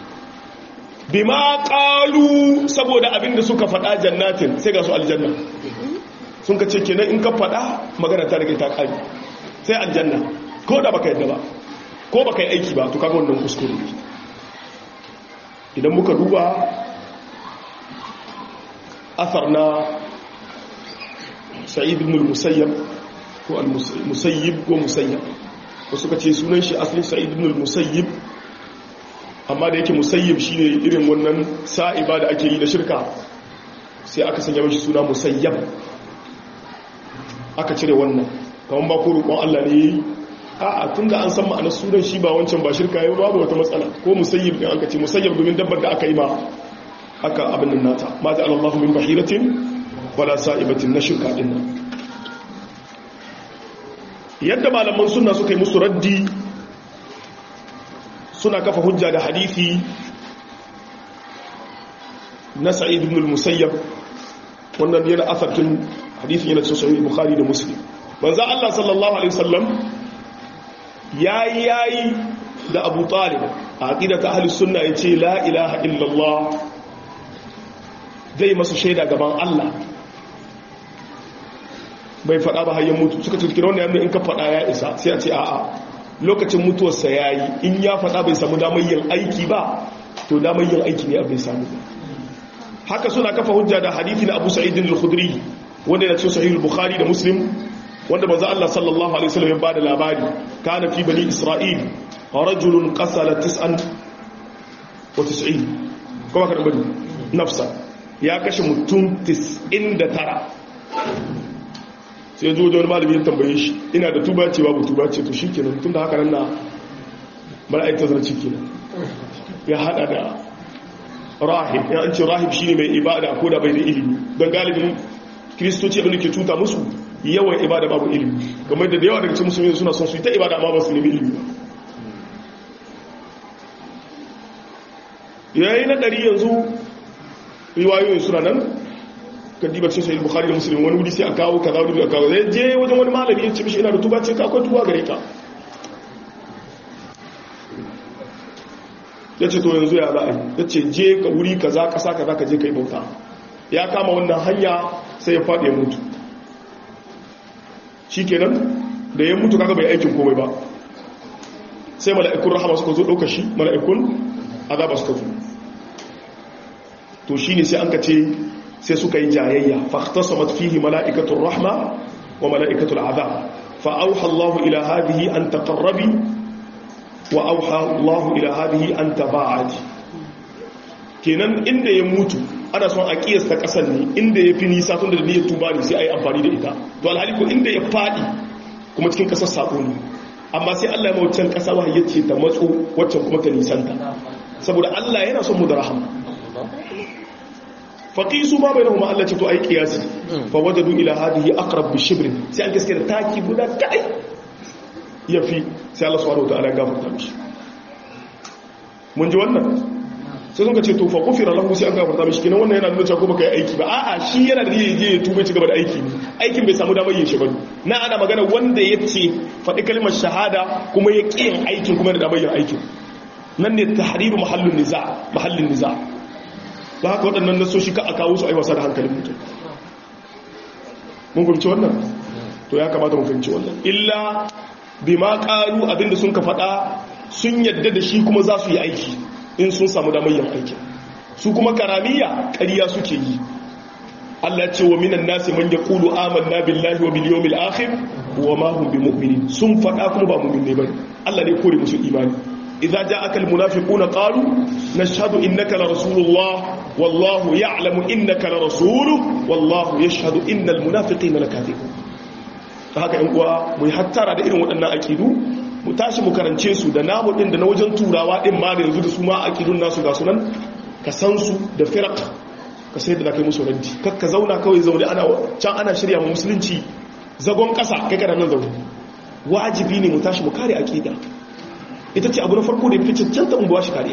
bima qalu saboda abinda suka faɗa jannatin sai ga su aljanna sun ka ce kenan in ka faɗa magana ta rage ta kare sai aljanna ko da baka yadda ba ko baka yi aiki ba to kaga wannan kuskure idan muka duba asar na sa'id ibn al-musayyab ko al-musayyib ko musayyab ko suka ce sunan shi asalin sa'id ibn al-musayyib amma da yake musayyib shine irin wannan sa'iba da ake yi da shirka sai aka sanya mashi suna musayyab aka cire wannan kamar ba ko roƙon Allah ne a'a tunda an san ma'anar sunan shi ba wancan ba shirka yau babu wata matsala ko musayyib din aka ce musayyib domin dabbar da aka yi ma aka abin nan nata ma ta Allah min bahiratin wala sa'ibatin na shirka din nan yadda malaman sunna suka yi musu raddi suna kafa hujja da hadisi na sa'id ibn al-musayyab wannan yana asarkin hadisin yana cikin sahih bukhari da muslim manzo Allah sallallahu alaihi wasallam yayi yayi da Abu Talib a aqidatu ahli sunna yace la ilaha illallah zai masa shaida gaban Allah bai faɗa ba hayyan mutu suka cikin wannan yanda in ka faɗa ya isa sai a ce a'a lokacin mutuwarsa yayi in ya faɗa bai samu damar yin aiki ba to damar yin aiki ne bai samu haka suna kafa hujja da hadithi na Abu Sa'id al-Khudri wanda yana cikin sahih al-Bukhari da Muslim wanda manzo Allah sallallahu alaihi wasallam ya bada labari kana fi bani Isra'il rajulun qasala tis'an wa tis'in kuma ka bari nafsa ya kashe mutum 99 sai zo da wani malami ya tambaye shi ina da tuba ce babu tuba ce to shikenan tun da haka nan na bar ai tazarci kenan ya hada da rahib ya an ce rahib shine mai ibada ko da bai da ilimi don galibin kristoci abin da ke cuta musu yawan ibada babu ilimi kamar da yawa daga cikin musulmi suna son su yi ta ibada amma ba su nemi ilimi yayi na ɗari yanzu riwayoyin suna nan kadiba cikin sahih bukhari da muslim wani wuri sai a kawo kaza wani a kawo zai je wajen wani malami ya ce mishi ina da tuba ce ka akwai tuba gare ka ya ce to yanzu ya za a yi ya ce je ka wuri kaza kasa kaza ka je ka yi bauta ya kama wannan hanya sai ya faɗi ya mutu shi kenan da ya mutu kaga bai aikin komai ba sai mala'ikun rahama suka zo ɗauka shi mala'ikun azaba suka zo to shi ne sai an ka ce sai suka yi jayayya fahtasamat fihi mala'ikatul rahma wa mala'ikatul azab fa auha Allah ila hadhihi an taqarrabi wa auha Allah ila hadhihi an taba'adi kenan inda ya mutu ana son a kiyasta kasan ne inda ya fi nisa tun da niyyar tuba ne sai a yi amfani da ita to alhali ko inda ya fadi kuma cikin kasar sako ne amma sai Allah ya mawucin kasa wahayi ce ta matso waccan kuma ta nisanta saboda Allah yana son mu da rahama faqisu ma bainahuma Allah ce to ai qiyasi fa wajadu ila hadhihi aqrab bi shibrin sai an gaskiya taki guda kai yafi sai Allah subhanahu wataala ya gafarta mishi mun ji wannan sai sun ka ce to fa kufira lahu sai an gafarta mishi kenan wannan yana nuna cewa ko baka yi aiki ba a'a shi yana da yaje ya tuba ci gaba da aiki ne aikin bai samu damar yin shi ba na ana magana wanda ya ce faɗi kalmar shahada kuma ya ƙi yin aikin kuma da damar yin aikin nan ne tahriru mahallin niza mahallin niza ba haka waɗannan nasoshi ka a kawo su a yi wasa da hankalin mutum mun fahimci wannan to ya kamata mu fahimci wannan illa bi ma ƙaru abinda sun ka faɗa sun yadda da shi kuma za su yi aiki in sun samu damar yin aiki su kuma karamiya ƙariya suke yi Allah ce wa minan nasi man yaqulu amanna billahi wa bil yawmil akhir wa ma hum bimu'minin sun faɗa kuma ba mu'min bane Allah ne kore musu imani idza ja'aka al munafiquna qalu nashhadu innaka la rasulullah wallahu ya'lamu innaka la rasuluhu wallahu yashhadu innal munafiqina lakadibun haka yan uwa mu hattara da irin waɗannan akidu mu tashi mu karance su da namu din da na wajen turawa din ma da yanzu da su ma akidun nasu ga sunan ka san su da firaq ka sai da kai musu raddi kar ka zauna kawai zaune ana can ana shirya mu musulunci zagon kasa kai kana nan zaune wajibi ne mu tashi mu kare akida ita ce abu na farko da fi cancanta mu ba shi kariya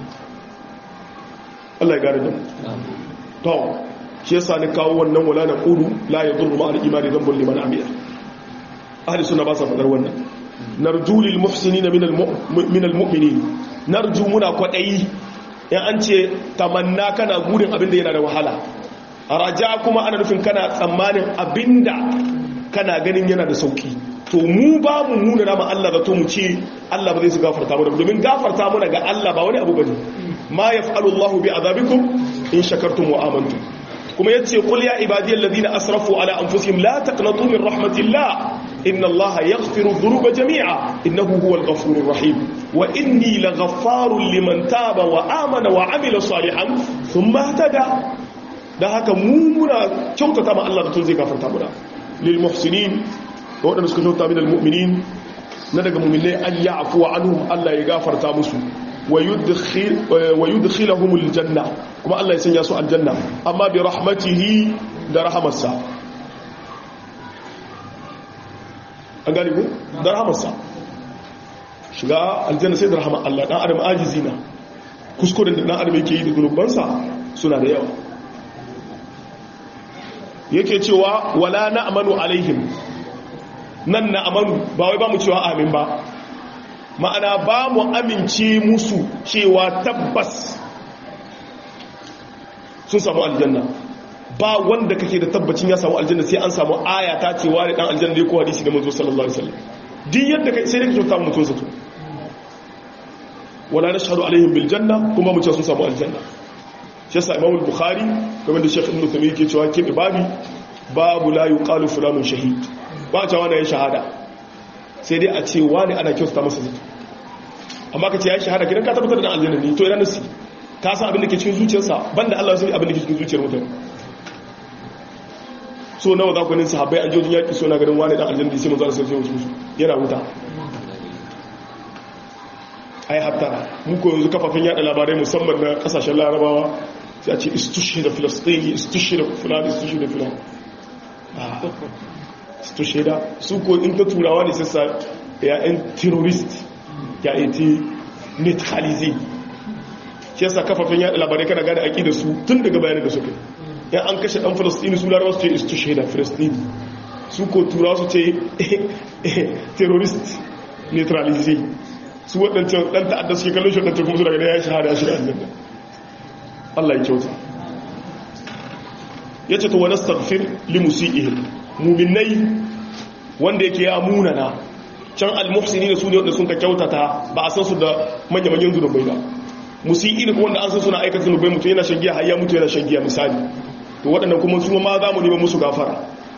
Allah ya gane da mu to shi yasa ni kawo wannan wala na qulu la yadurru ma al-imani dhanbun liman amila ahli sunna ba sa fadar wannan narju lil muhsinin min al mu'minin narju muna kwadayi in an ce tamanna kana gudun abinda yana da wahala raja kuma ana nufin kana tsammanin abinda kana ganin yana da sauki to mu ba mu nuna nama Allah da to mu ce Allah ba zai su gafarta mu domin gafarta mu ga Allah ba wani abu bane ma yaf'alu Allahu bi azabikum in shakartum wa amantum kuma yace qul ya ibadiyal ladina asrafu ala anfusihim la taqnatu min rahmatillah inna allaha yaghfiru dhunuba jami'a innahu huwal ghafurur rahim wa inni laghaffarun liman taba wa amana wa amila salihan thumma ihtada da haka mu muna kyautata ma Allah da tun zai gafarta muna lil muhsinin da wadanda suka kyauta min al mu'minin na daga mu'minai an ya'fu anhum Allah ya gafarta musu wa yudkhilahum al janna kuma Allah ya sanya su aljanna amma bi rahmatihi da rahamarsa an gani ku da rahamarsa shiga aljanna sai da rahama Allah dan adam ajizi na kuskuren da dan adam yake yi da zunubansa suna da yawa yake cewa wala na'manu alaihim nan na'manu ba wai ba mu cewa amin ba ma'ana ba mu amince musu cewa tabbas sun samu aljanna ba wanda kake da tabbacin ya samu aljanna sai an samu aya ta ce wani dan aljanna ne ko hadisi da manzo sallallahu alaihi wasallam din yadda kai sai da kake samu mutun zato wala nashhadu alaihim bil janna kuma mu ce sun samu aljanna shi yasa imam al-bukhari kamar da shaykh ibn taymiyyah yake cewa ke babi babu la yuqalu fulanun shahid ba ta wani ya shahada sai dai a ce wani ana kyautata masa zato amma ka ce ya shahada kidan ka tabbatar da aljanna ne to ina nasi ka san abin da ke cikin zuciyarsa banda Allah sai abin da ke cikin zuciyar mutum so nawa za ku ganin sahabbai an jojin yaƙi so na ganin wani dan aljanna sai manzo Allah sai wasu yana wuta a yi hattara muku yanzu kafafen yada labarai musamman na kasashen larabawa sai a ce istushe da filistini istushe da fulani istushe da fulani istushe da su ko in ta turawa ne sassa ya'yan terrorist ya iti neutralize shi yasa kafafen yada labarai kana gane aƙi da su tun daga bayanin da suka yan an kashe ɗan filistini su larabawa su ce istushe da filistini su ko turawa su ce terrorist neutralize su waɗancan ɗan ta'adda suke kallon shi waɗancan kuma su daga da ya shahada shi da aljanna Allah ya kyauta ya ce to wani stagfir limusi'ihim muminai wanda yake ya munana can almuhsini da su ne wanda sun ka kyautata ba a san su da manya-manyan zunubai ba musi'i da wanda an san suna aikata zunubai mutum yana shan giya har ya mutu yana shan giya misali to waɗannan kuma su ma za mu neman musu gafara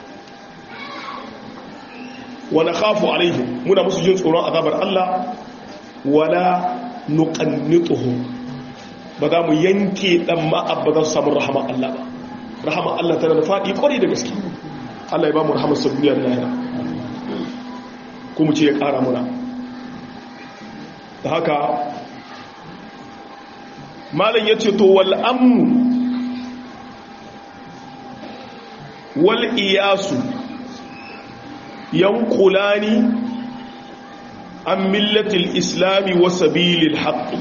wani khafu alaihim muna musu jin tsoron azabar Allah wala nuqannituhum ba za mu yanke dan ma'ab ba za su samu rahama Allah ba rahama Allah tana da faɗi kwarai da gaske Allah ya ba mu rahamar sa duniya da lahira ko mu ce ya ƙara muna da haka malam ya ce to wal amnu wal iyasu yanqulani an millatil islami wa sabilil haqqi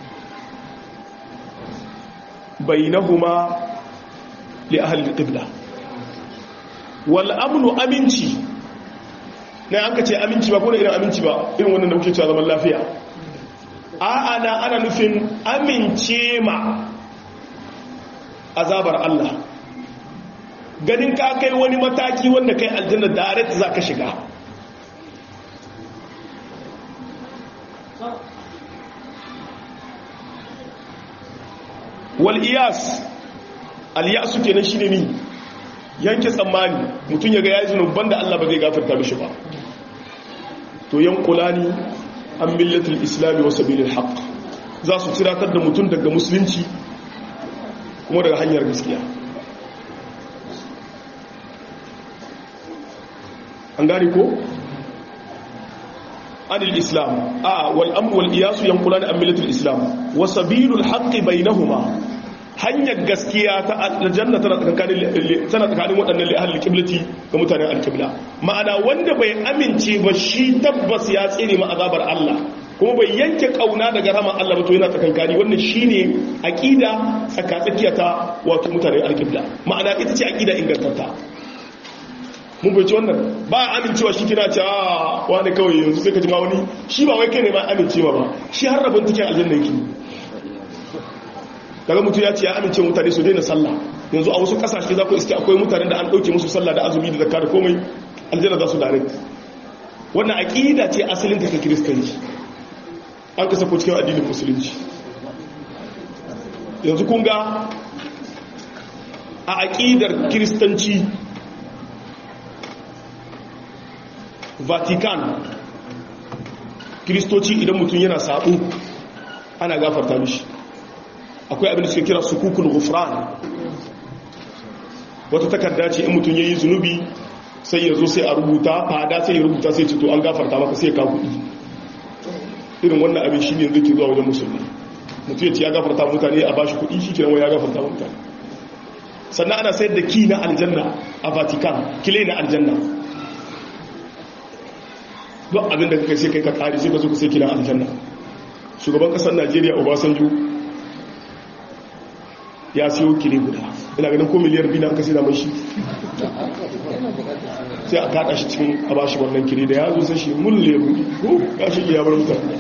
bainahuma li ahli al-qibla wal amnu aminci ne an kace aminci ba ko da irin aminci ba irin wannan da muke cewa zaman lafiya a ana ana nufin amince ma azabar Allah ganin ka kai wani mataki wanda kai aljanna direct zaka shiga wal iyas al yasu kenan shine ni yanke tsammani mutum ya ga yayi zunuban da Allah ba zai gafarta mishi ba to yanqulani an millatul islam wa sabilil haqq za su tiratar da mutum daga musulunci kuma daga hanyar gaskiya an gane ko anil islam a wal amru wal iyasu yanqulani an millatul islam wa sabilul haqqi bainahuma hanyar gaskiya ta aljanna tana tsakanin tana tsakanin waɗannan li ahli qiblati ga mutanen alqibla ma'ana wanda bai amince ba shi tabbas ya tsere ma azabar Allah kuma bai yanke kauna daga rahman Allah ba to yana tsakankani wannan shine aqida tsakatsakiya ta wato mutanen alqibla ma'ana ita ce aqida ingantatta mun bai ci wannan ba amincewa shi kina ce a wani kawai yanzu sai ka ji ma wani shi ba wai kai ne ma amincewa ba shi har rabon cikin aljanna yake daga mutum ya ce ya amince mutane su daina sallah yanzu a wasu kasashe za ku iske akwai mutanen da an ɗauke musu sallah da azumi da zakka da komai aljanna za su direct wannan aqida ce asalin ta kiristanci an kasa ko cikin addinin musulunci yanzu kun ga a aqidar kiristanci vatican kiristoci idan mutum yana sabo ana gafarta mishi akwai abin da suke kira sukukul gufran wata takarda ce in mutum yayi zunubi sai ya zo sai a rubuta fada sai ya rubuta sai ce to an gafarta maka sai ka kuɗi irin wannan abin shi ne zai zuwa wajen musulmi mutum ya ce ya gafarta mutane a bashi kuɗi shi kiran ya gafarta mutane sannan ana sayar da ki na aljanna a vatican kile na aljanna duk abin da kai sai kai ka kare sai ka zo ka sai kina aljanna shugaban kasar najeriya obasanjo ya siyo kile guda ina ganin ko miliyar biyu na aka sai da mashi sai a kada shi cikin a bashi wannan kile da ya zo sai shi mulle ko ya shi ya bar mutane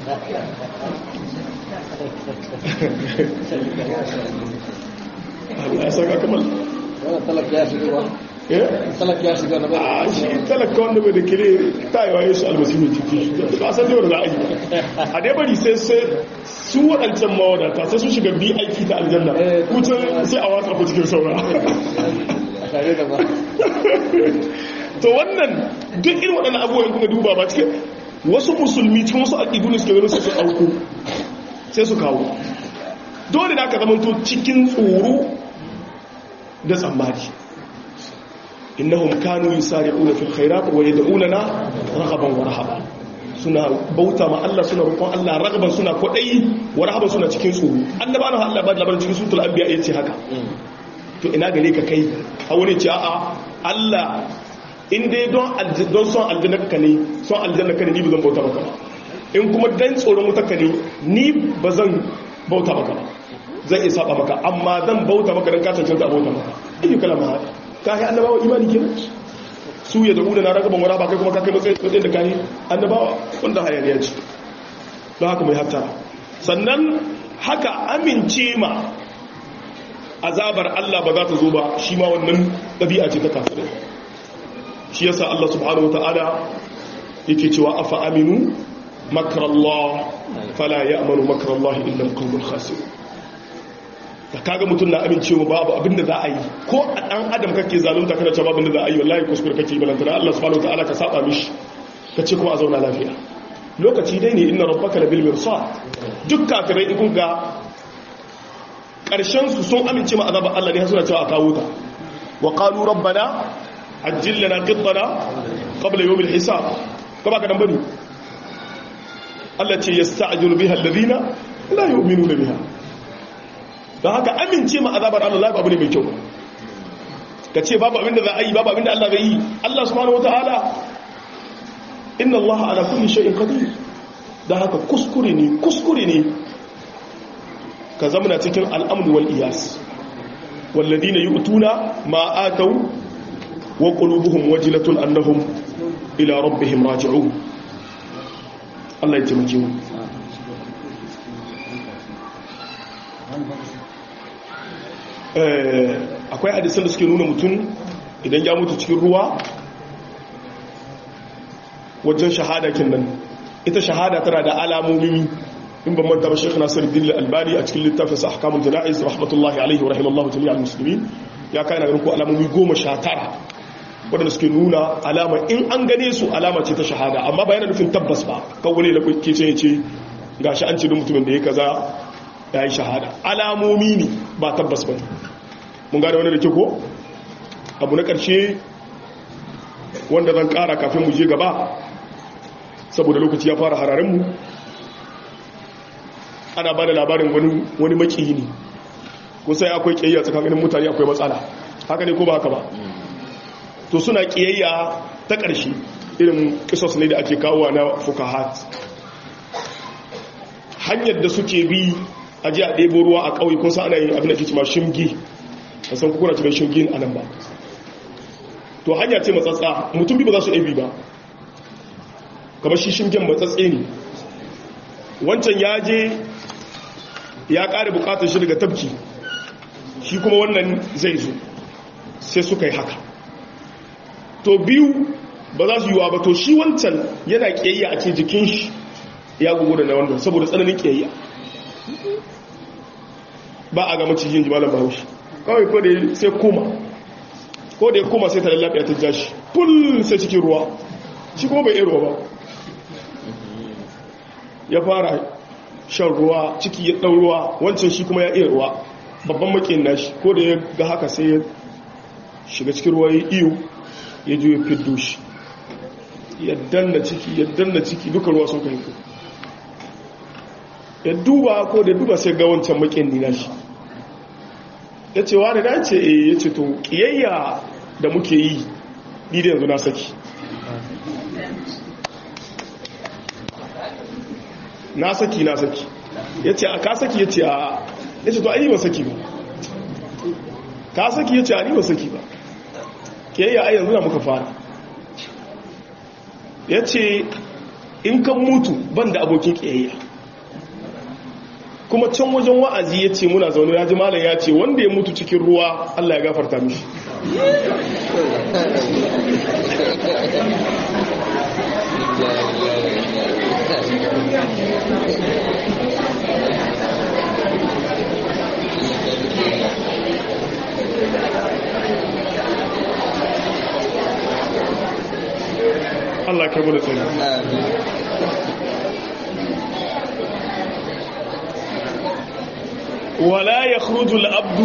ya saka kamar talaka ya shiga ba talaka ya shiga na ba a shi talaka wanda bai da kire tayewa yesu almasihu ciki ba san yau da za a yi a dai bari sai sai su waɗancan mawadata sai su shiga bi aiki ta aljanna kucin sai a watsa ku cikin saura tare da ba to wannan duk irin waɗannan abubuwan kuma duba ba cikin wasu musulmi cikin wasu aƙidu ne suke ganin su su ɗauko sai su kawo dole da aka zamanto cikin tsoro da tsammani innahum kanu yusari'una fil khairat wa yad'unana raghaban wa rahaba suna bauta ma Allah suna roƙon Allah ragaban suna kwaɗayi wa rahaban suna cikin tsoro annaba na Allah ba da labarin cikin sutul anbiya yace haka to ina gare ka kai a wani ce a'a Allah in dai don don son aljanna ka ne son aljanna ka ne ni ba zan bauta maka ba in kuma dan tsoron wuta ka ne ni ba zan bauta maka ba zan iya saba maka amma zan bauta maka dan ka cancanta a bauta maka ayyuka kalama hada ka yi annabawa imani kenan su ya zaɓu da na ragaban wara ba kai kuma kakai matsayin da kayi annabawa wanda hayaniya ce don haka mai hattara sannan haka amince ma azabar Allah ba za ta zo ba shi ma wannan ɗabi'a ce ta kafirai shi yasa Allah subhanahu wa ta'ala yake cewa afa aminu makarallah fala ya amanu makarallah illa alqawmul khasirun da kaga mutum na amincewa babu abinda za a yi ko a dan adam kake zalunta kana cewa babu abinda za a yi wallahi kuskure kake balantana Allah subhanahu wataala ka saba mishi ka ce kuma a zauna lafiya lokaci dai ne inna rabbaka labil mirsad duk kafirai in kun ga karshen su sun amince ma azabar Allah ne suna cewa a kawo ta wa qalu rabbana ajjil lana qittana qabla yawm al-hisab ko ba ka dan bane Allah ce yasta'jilu biha alladhina la yu'minuna biha don haka amince ma azabar Allah babu ne mai kyau ka ce babu abinda za a yi babu abinda Allah zai yi Allah subhanahu wataala inna Allah ala kulli shay'in qadir don haka kuskure ne kuskure ne ka zamana cikin al'amru wal iyas walladina yu'tuna ma ataw wa qulubuhum wajilatun annahum ila rabbihim raji'un Allah ya taimake mu akwai hadisan da suke nuna mutum idan ya mutu cikin ruwa wajen shahada kin nan ita shahada tana da alamomi in ban manta ba Sheikh Nasiruddin Al-Albani a cikin littafin sa Ahkamul Jana'iz rahmatullahi alaihi wa rahimallahu jami'al muslimin ya kai na ganin ko alamomi 19 wadanda suke nuna alama in an gane su alama ce ta shahada amma ba yana nufin tabbas ba kawai da kuke ce ce gashi an ce duk mutumin da ya kaza ya yi shahada alamomi ne ba tabbas ba mun gane wani da ke ko abu na ƙarshe wanda zan ƙara kafin mu je gaba saboda lokaci ya fara hararinmu ana ba da labarin wani makiyi ne kusa akwai ƙiyayya tsakanin mutane akwai matsala haka ne ko ba haka ba to suna ƙiyayya ta ƙarshe irin kisos ne da ake kawo na fukahat hanyar da suke bi a ji a ɗebo ruwa a ƙauye kun sa ana yin abin da ke cima shimgi a san kukuna cikin shimgi a nan ba to hanya ce matsatsa mutum bi ba za su ɗabi ba kamar shi shimgen matsatse ne wancan ya je ya ƙare buƙatar shi daga tabki shi kuma wannan zai zo sai suka yi haka to biyu ba za su yiwa ba to shi wancan yana ƙiyayya a ce jikin shi ya gugu da na wannan saboda tsananin ƙiyayya ba a ga macijin jimalar bahaushe kawai ko da sai koma ko da ya koma sai ta lallaɓe ta ja shi ful sai cikin ruwa shi kuma bai iya ruwa ba ya fara shan ruwa ciki ya ɗau ruwa wancan shi kuma ya iya ruwa babban makin nashi ko da ya ga haka sai ya shiga cikin ruwa ya iyo ya ju ya fiddo shi ya danna ciki ya danna ciki duka ruwa sun kai ya duba ko da duba sai ga wancan makin nina shi ya ce wa da na ce e ya ce to kiyayya da muke yi ni da yanzu na saki na saki na saki ya ce a ka saki ya ce a ya ce to a yi ba saki ba ka saki ya ce a ni ba saki ba kiyayya a yanzu na muka fara ya ce in kan mutu ban da abokin kiyayya kuma can wajen wa'azi ya ce muna zaune ya ji malam ya ce wanda ya mutu cikin ruwa Allah ya gafarta mishi Allah kai mu da tsari ولا يخرج العبد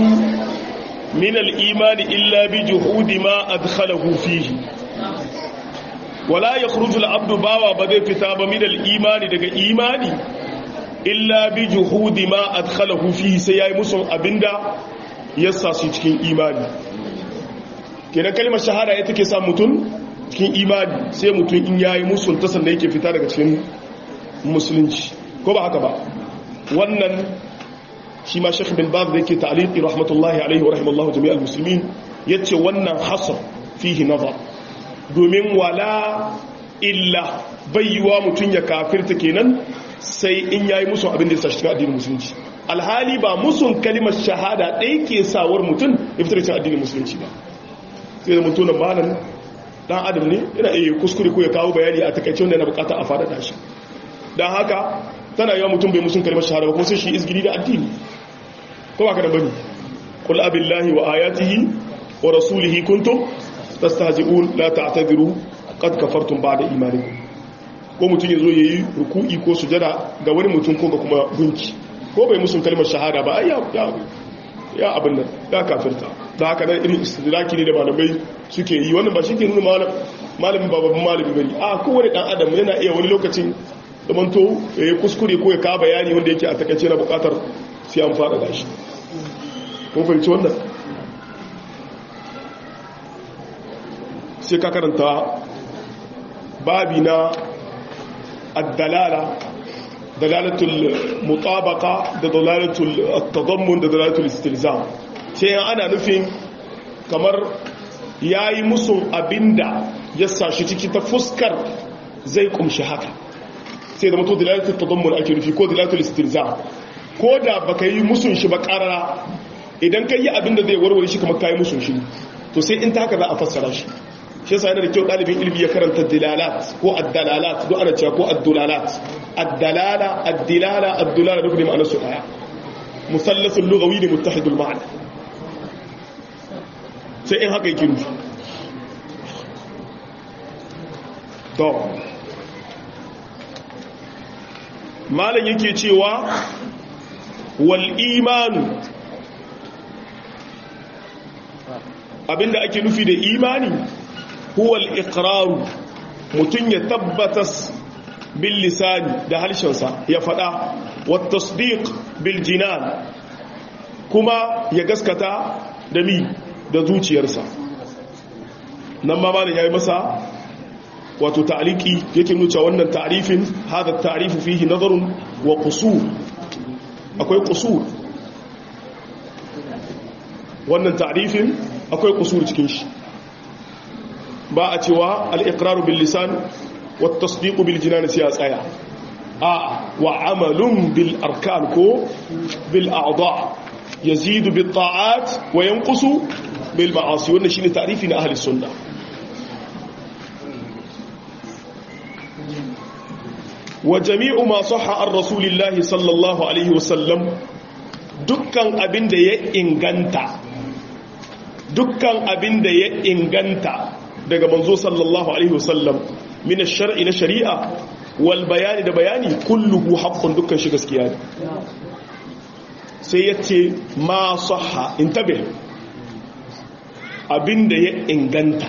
من الإيمان إلا بجهود ما أدخله فيه wala yakhruju al-abdu bawa ba zai fita ba min al-imani daga imani illa bi juhudi ma adkhalahu fihi sai yayi musun abinda ya sa su cikin imani kenan kalmar shahada ita ke sa mutum cikin imani sai mutum in yayi musun ta sannan yake fita daga cikin musulunci ko ba haka ba wannan shi ma Sheikh bin Baz da yake ta'liqi rahmatullahi alaihi wa rahimallahu jami'al muslimin yace wannan hasr fihi nazar domin wala illa bayyuwa mutum ya kafirta kenan sai in yayi musu abin da ya sashi cikin addinin musulunci alhali ba musun kalimar shahada ɗaya ke sawar mutum ya fitar cikin addinin musulunci ba sai da mutum na malam dan adam ne yana iya kuskure ko ya kawo bayani a takaice wanda yana bukata a fada shi don haka tana yawa mutum bai musun kalimar shahada ba kuma sai shi izgiri da addini ko ba ka da bane qul abillahi wa ayatihi wa rasulihi kuntum tastahzi'un la ta'tadiru qad kafartum ba'da imanikum ko mutum ya zo ya yi ruku'i ko sujada ga wani mutum ko ga kuma gunki ko bai musun kalmar shahada ba ai ya abin nan ya kafirta da haka nan irin istidraki ne da malamai suke yi wannan ba shi ke nuna malamin ba babban malami bane a kowane dan adam yana iya wani lokacin zamanto ya yi kuskure ko ya ka bayani wanda yake a takaice na bukatar sai an fara da shi kun fahimci wannan sai ka karanta babi na الدلالة دلالة المطابقة دلالة التضمن دلالة الاستلزام sai ana nufin kamar ya yi musun abinda ya sashi ciki ta fuskar zai kumshi haka sai da mutu dalalatul tadammun ake nufi ko dalalatul istilzam ko da baka yi musun shi ba karara idan kai yi abinda zai warware shi kamar kai musun shi to sai in ta haka za a fassara shi shi yasa yana da kyau ɗalibin ilimi ya karanta dilalat ko addalalat duk ana cewa ko addulalat addalala addilala addulala duk ne ma'anar su ɗaya musallasul lughawi ne muttahidul ma'ana sai in haka yake nufi to malam yake cewa wal imanu abinda ake nufi da imani huwa al-iqraru mutun ya tabbatas bil lisani da harshensa ya fada wa tasdiq bil jinan kuma ya gaskata da mi da zuciyarsa nan ma malam yayi masa wato ta'liqi yake nuna wannan ta'rifin hada ta'rifu fihi nazarun wa qusur akwai qusur wannan ta'rifin akwai qusur cikin shi ba a cewa al'iƙraru bil lisan wata tasdiƙu bil jinan sai a tsaya a wa amalun bil arkan ko bil a'adha ya zidu bil ta'at wa yankusu bil ma'asi wannan shi ne tarifi na ahalis sunna wa jami'u ma sahha an rasulillahi sallallahu alaihi wasallam dukkan abin da ya inganta dukkan abin da ya inganta daga manzo sallallahu alaihi wasallam min ash-shar'i na shari'a wal bayani da bayani kulluhu haqqun dukkan shi gaskiya ne sai yace ma sahha intabe abinda ya inganta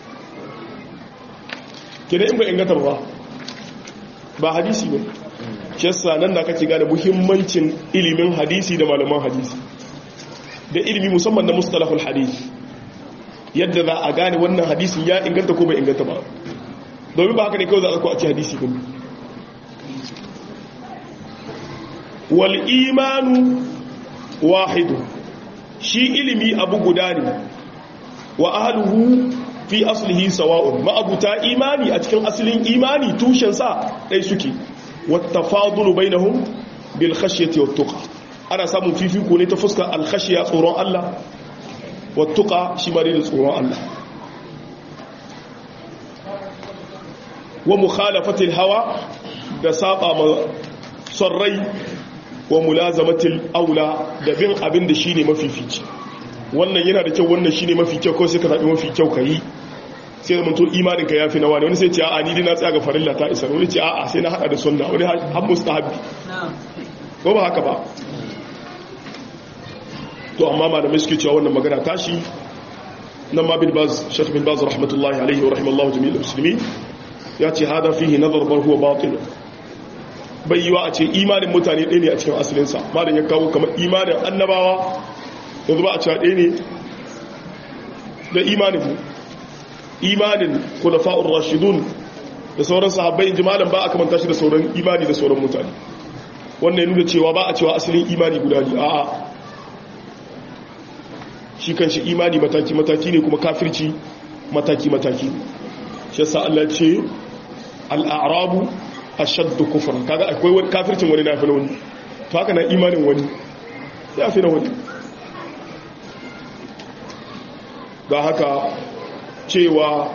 kida in ba inganta ba ba hadisi ba shi yasa nan da kake gane muhimmancin ilimin hadisi da malaman hadisi da ilimi musamman na mustalahul hadisi yadda za a gane wannan hadisin ya inganta ko bai inganta ba domin ba haka ne kawai za a ko a ci hadisi kuma wal imanu wahidu shi ilimi abu guda ne wa ahluhu fi aslihi sawa'un ma'abuta imani a cikin asalin imani tushensa ɗai suke wattafadulu bainahum bil khashyati wat tuqa ana samun fifiko ne ta fuskar al khashya tsoron Allah wat tuqa shi ma da tsoron Allah wa mukhalafatil hawa da saba ma sarrai wa mulazamatil aula da bin abin da shine mafifici wannan yana da kyau wannan shine mafi kyau ko sai ka zabi mafi kyau kai sai zaman to imanin ka yafi na wani wani sai ce a'a ni dai na tsaya ga farilla ta isa wani ce a'a sai na hada da sunna wani har mustahabi ko ba haka ba to amma malamai suke cewa wannan magana tashi nan ma bin baz shekh bin baz rahmatullahi alaihi wa rahimallahu jami'il muslimin ya ce hada fihi nazar bar huwa batil bai yiwa a ce imanin mutane ɗaya ne a cikin asalinsa malam ya kawo kamar imanin annabawa yanzu ba a cewa ɗaya ne da imanin mu imanin khulafa'ur rashidun da sauran sahabbai inji malam ba a kamanta shi da sauran imani da sauran mutane wannan ya nuna cewa ba a cewa asalin imani guda ne a'a shi kan shi imani mataki-mataki ne kuma kafirci mataki-mataki shi yasa Allah ce al'arabu ashaddu kufran kaga akwai wani kafircin wani nafi na wani to haka na imanin wani ya fi na wani ga haka cewa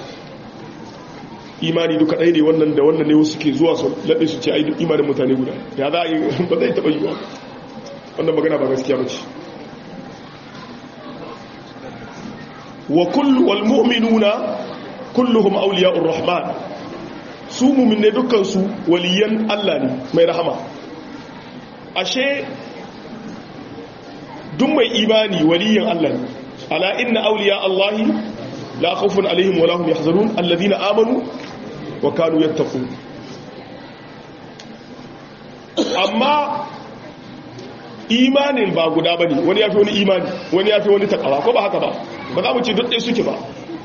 imani duka ɗaya ne wannan da wannan ne wasu ke zuwa su laɗe su ce ai imanin mutane guda ya za a yi ba zai taɓa yiwa wannan magana ba gaskiya ba ce wa kullu wal mu'minuna kulluhum awliya'ur rahman su mu'minne dukkan su waliyan Allah ne mai rahama ashe duk mai imani waliyan Allah ne ala inna awliya Allahi la khawfun alaihim wa lahum yahzanun alladhina amanu wa kanu yattaqun amma imanin ba guda bane wani yafi wani imani wani yafi wani takawa ko ba haka ba ba za mu ce duk ɗaya suke ba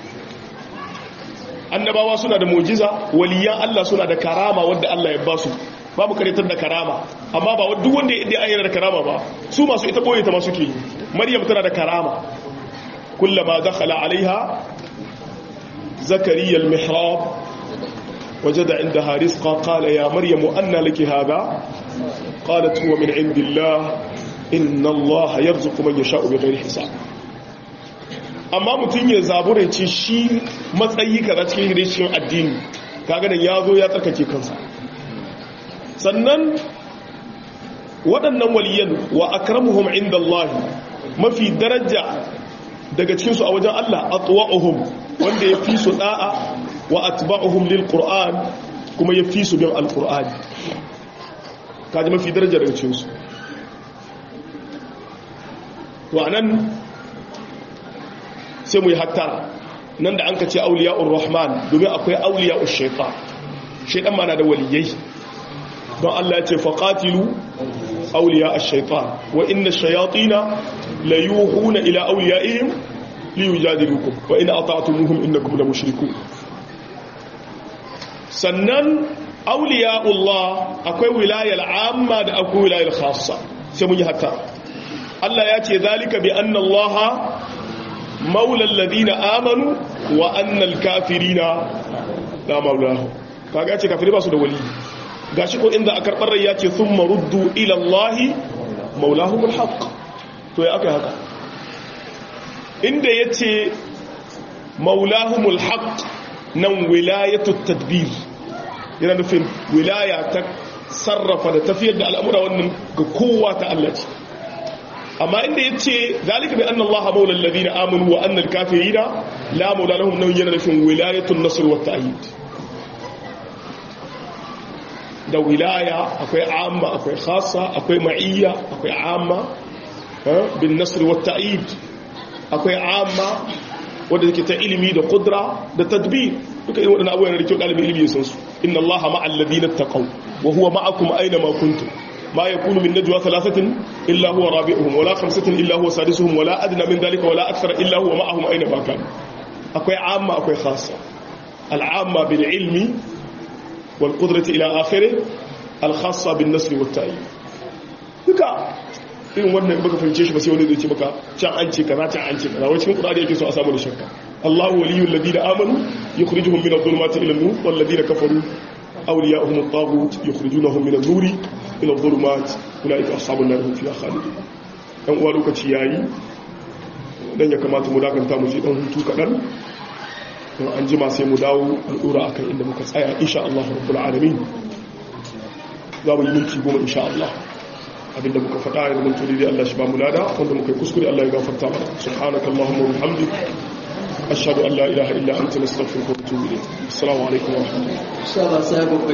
annabawa suna da mujiza waliyan Allah suna da karama wanda Allah ya ba su ba mu karitar da karama amma ba duk wanda ya ayyana da karama ba su masu ita boye ta ma suke maryam tana da karama kullama dakhala alaiha zakariya al-mihrab wajada indaha rizqa qala ya maryam anna laki hadha qalat huwa min indillah inna allaha yarzuqu man yasha'u bighayri hisab amma mutum ya zabura ce shi matsayi kaza cikin hirishin addini kaga da ya zo ya tsarkake kansa sannan waɗannan waliyan wa akramuhum inda Allah mafi daraja daga cikinsu a wajen Allah atwa'uhum wanda ya fi su da'a wa atba'uhum lil qur'an kuma ya fi su bin alqur'ani kaji mafi daraja daga cikinsu to anan sai mu yi hattara nan da an ka ce auliya'ur rahman domin akwai auliya'ur shaitan shaitan mana da waliyai don Allah ya ce faqatilu auliya'ash shaitan wa inna ash-shayatina la yuhuna ila auliya'ihim li yujadilukum wa in ata'tumuhum innakum la mushrikun sannan auliya'ullah akwai wilayar amma da akwai wilayar khassa sai mun yi hattara Allah ya ce zalika bi anna Allah maula alladhina amanu wa annal kafirina la maulahu kaga ce kafiri ba su da wali gashi ko inda aka karbar rai yace thumma ruddu ila allahi maulahumul haqq to ya aka haka inda yace maulahumul haqq nan wilayatut tadbir yana nufin wilaya ta sarrafa da tafiyar da al'amura wannan ga kowa ta Allah ce amma inda ya ce zalika bi annallaha maula alladhina amanu wa annal kafirina la maula lahum nan yana nufin wilayatun nasr wa ta'yid da wilaya akwai amma akwai khassa akwai ma'iyya akwai amma bin nasr wa ta'yid akwai amma wanda yake ta ilimi da kudra da tadbir duka irin wadannan abubuwan da kyau dalibin ilimi ya san su inna allaha ma'al ladina taqaw wa huwa ma'akum aina ma kuntum ما يكون من نجوى ثلاثة إلا هو رابعهم ولا خمسة إلا هو سادسهم ولا أدنى من ذلك ولا أكثر إلا هو معهم أينما كان أكوي عامة أكوي خاصة العامة بالعلم والقدرة إلى آخره الخاصة بالنسل والتأييد duka irin wannan baka fahimce shi ba sai wani zai ce maka can an ce kaza can an ce kaza wai cikin qur'ani yake so a samu da shakka Allahu waliyul ladina amanu yukhrijuhum min adh-dhulumati ila an-nur wal ladina kafaru awliya'uhum at-taghut yukhrijunahum min an-nuri ila adh-dhulumat ulaika ashabun nar hum fiha khalidun dan uwa lokaci yayi dan ya kamata mu dakanta mu je dan hutu kadan don an jima sai mu dawo mu dora akan inda muka tsaya insha Allah rabbul alamin za mu yi minti goma insha Allah abinda muka faɗa ya zama turi da Allah shi ba mu lada wanda muka yi kuskure Allah ya gafarta mana subhanaka allahumma wa bihamdik ashhadu an la ilaha illa anta nastaghfiruka wa atubu ilayk assalamu alaikum wa rahmatullahi